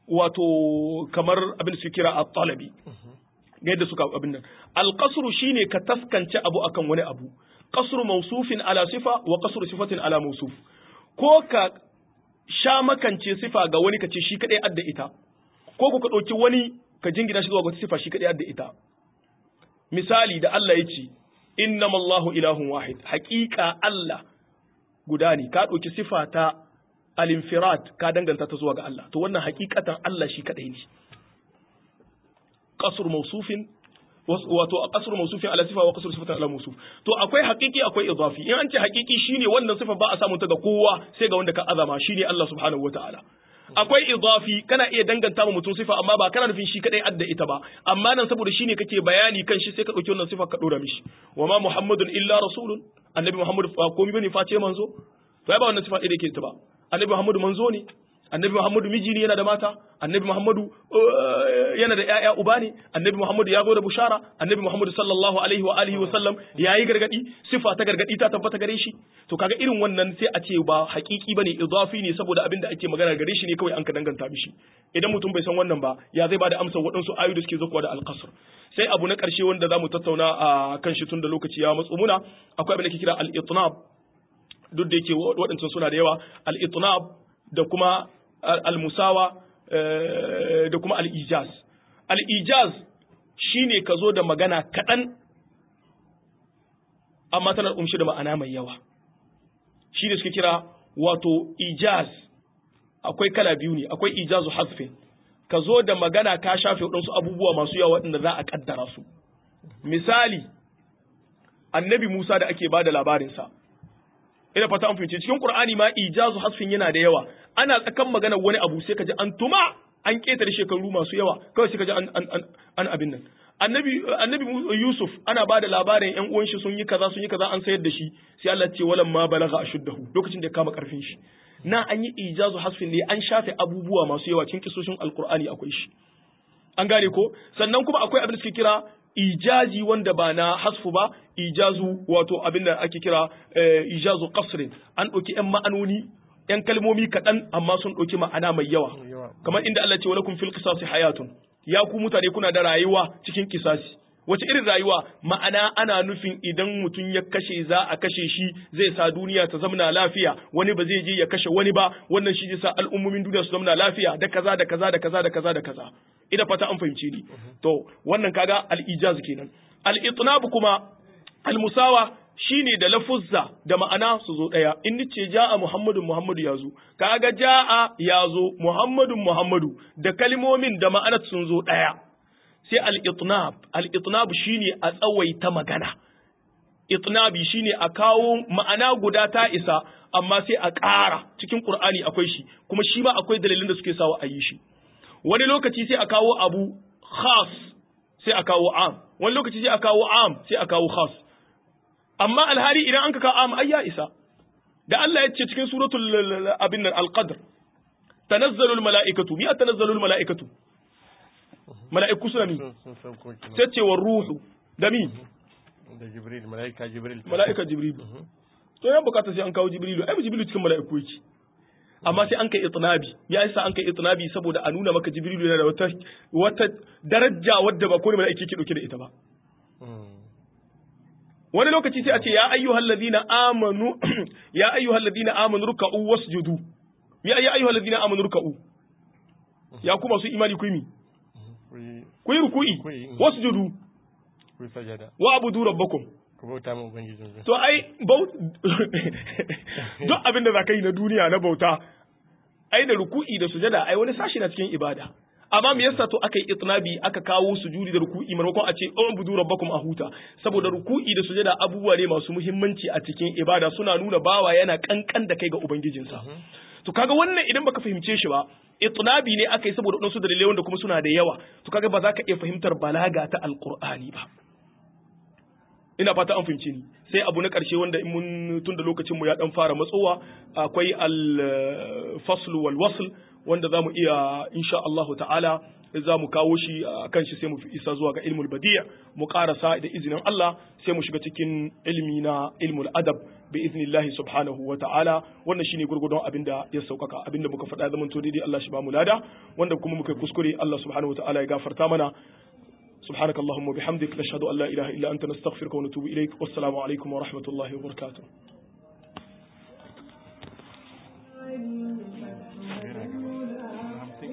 wato kamar abin da suke kira at-talabi ga yadda suka abin nan alqasru shine ka taskance abu akan wani abu qasru mawsufin ala sifa wa qasru sifatin ala mawsuf ko ka sha makance sifa ga wani kace shi kadai adda ita ko ku ka dauki wani ka jingina shi zuwa ga sifa shi kadai adda ita misali da Allah ya ce innamallahu ilahun wahid haqiqa Allah guda ne ka dauki sifa ta al-infirad ka danganta ta zuwa ga Allah to wannan hakikatan Allah shi kadai ne qasr mawsufin wato a kasar mausufin ala sifa wa kasar sifatan ala mausuf to akwai haƙiƙi akwai idafi in an ce haƙiƙi shine wannan sifa ba a samun ta ga kowa sai ga wanda ka azama shine Allah subhanahu wataala akwai idafi kana iya danganta ma mutum sifa amma ba kana nufin shi kadai adda ita ba amma nan saboda shine kake bayani kan shi sai ka dauki wannan sifa ka dora mishi wa ma muhammadun illa rasulun annabi muhammad ba komai bane face manzo to ai ba wannan sifa ɗaya da yake ta ba annabi muhammadu manzo ne annabi muhammadu miji ne yana da mata annabi muhammadu yana da ƴaƴa uba ne annabi muhammadu ya zo da bushara annabi muhammadu sallallahu alaihi wa alihi wa sallam yayi gargadi sifa ta gargadi ta tabbata gare shi to kaga irin wannan sai a ce ba haƙiƙi bane idafi ne saboda abin da ake magana gare shi ne kawai an ka danganta mishi idan mutum bai san wannan ba ya zai bada amsar waɗansu ayoyi da suke zakuwa da alqasr sai abu na ƙarshe wanda zamu tattauna a kan shi tun da lokaci ya matsu muna akwai abin da ke kira al-itnab duk da yake waɗancan suna da yawa al-itnab da kuma al-musawa da kuma al-ijaz al-ijaz shine ka zo da magana kaɗan amma tana umshi da ma'ana mai yawa shi ne suke kira wato ijaz akwai kala biyu ne akwai ijazu hasfin ka zo da magana ka shafe waɗansu abubuwa masu yawa waɗanda za a ƙaddara su misali annabi musa da ake ba da labarinsa ina fata an fahimci cikin qur'ani ma ijazu hasfin yana da yawa ana tsakan magana wani abu sai kaji an tuma an ketare shekaru masu yawa kawai sai kaji an an an abin nan annabi annabi yusuf ana ba da labarin yan uwan shi sun yi kaza sun yi kaza an sayar da shi sai Allah ce walam ma balagha ashuddahu lokacin da ya kama karfin shi na an yi ijazu hasfin ne an shafe abubuwa masu yawa cikin kisoshin alqur'ani akwai shi an gane ko sannan kuma akwai abin da suke kira ijazi wanda ba na hasfu ba ijazu wato abin da ake kira ijazu qasrin an ɗauki ‘yan ma'anoni ‘yan kalmomi kaɗan amma sun ɗauki ma'ana mai yawa kamar inda Allah ce walakum fil qisasi hayatun ya ku mutane kuna da rayuwa cikin kisasi wace irin rayuwa ma'ana ana nufin idan mutum ya kashe za a kashe shi zai sa duniya ta zamana lafiya wani ba zai je ya kashe wani ba wannan shi zai sa al'ummomin duniya su zamana lafiya da kaza da kaza da kaza da kaza da kaza ina fata an fahimci ni to wannan kaga al-ijaz kenan al-itnab kuma al-musawa shine da lafuzza da ma'ana su zo daya in nace ja'a muhammadun muhammadu ya zo kaga ja'a ya zo muhammadun muhammadu da kalmomin da ma'anar sun zo daya sai al-itnab al-itnab shine a tsawaita magana itnabi shine a kawo ma'ana guda ta isa amma sai a ƙara cikin qur'ani akwai shi kuma shi ma akwai dalilin da suke sawa a yi shi wani lokaci sai a kawo abu khas sai a kawo am wani lokaci sai a kawo am sai a kawo khas amma alhari idan an ka kawo am ai ya isa da Allah ya ce cikin suratul abin nan al-qadr tanazzalul mala'ikatu mi tanazzalul mala'ikatu mala'iku suna mi sai ce wa ruhu da mi da jibril mala'ika jibril mala'ika jibril to yan bukata sai an kawo jibrilu ai jibrilu cikin mala'iku yake amma sai an kai itnabi ya yasa an kai itnabi saboda a nuna maka jibrilu yana da wata wata daraja wadda ba kowane mala'iki ke dauke da ita ba wani lokaci sai a ce ya ayyuhal ladina amanu ya ayyuhal ladina amanu ruk'u wasjudu ya ya ayyuhal ladina amanu ruk'u ya kuma su imani ku yi ku yi ruku'i wasjudu ku sajada wa abudu rabbakum ku bauta mu ubangijin to ai duk abin da za ka yi na duniya na bauta ai da ruku'i da sujada ai wani sashi na cikin ibada amma me yasa to aka yi itnabi aka kawo sujudi da ruku'i maimakon a ce an budu rabbakum a huta saboda ruku'i da sujada abubuwa ne masu muhimmanci a cikin ibada suna nuna bawa yana kankan da kai ga ubangijinsa to kaga wannan idan baka fahimce shi ba itnabi ne aka yi saboda wadansu dalilai wanda kuma suna da yawa to kaga ba za ka iya fahimtar balaga ta alqur'ani ba ina fata an fahimce ni sai abu na ƙarshe wanda in mun tun da lokacin mu ya dan fara matsowa akwai al-fasl wal wasl wanda zamu iya insha Allah ta'ala za mu kawo shi kan shi sai mu isa zuwa ga ilmul badi' mu karasa da izinin Allah sai mu shiga cikin ilmi na ilmul adab bi iznillahi subhanahu wa ta'ala wannan shine gurgudun abinda ya saukaka abinda muka faɗa zaman to daidai Allah shi ba mu lada wanda kuma muka kuskure Allah subhanahu wa ta'ala ya gafarta mana سبحانك اللهم وبحمدك نشهد أن لا إله إلا أنت نستغفرك ونتوب إليك والسلام عليكم ورحمة الله وبركاته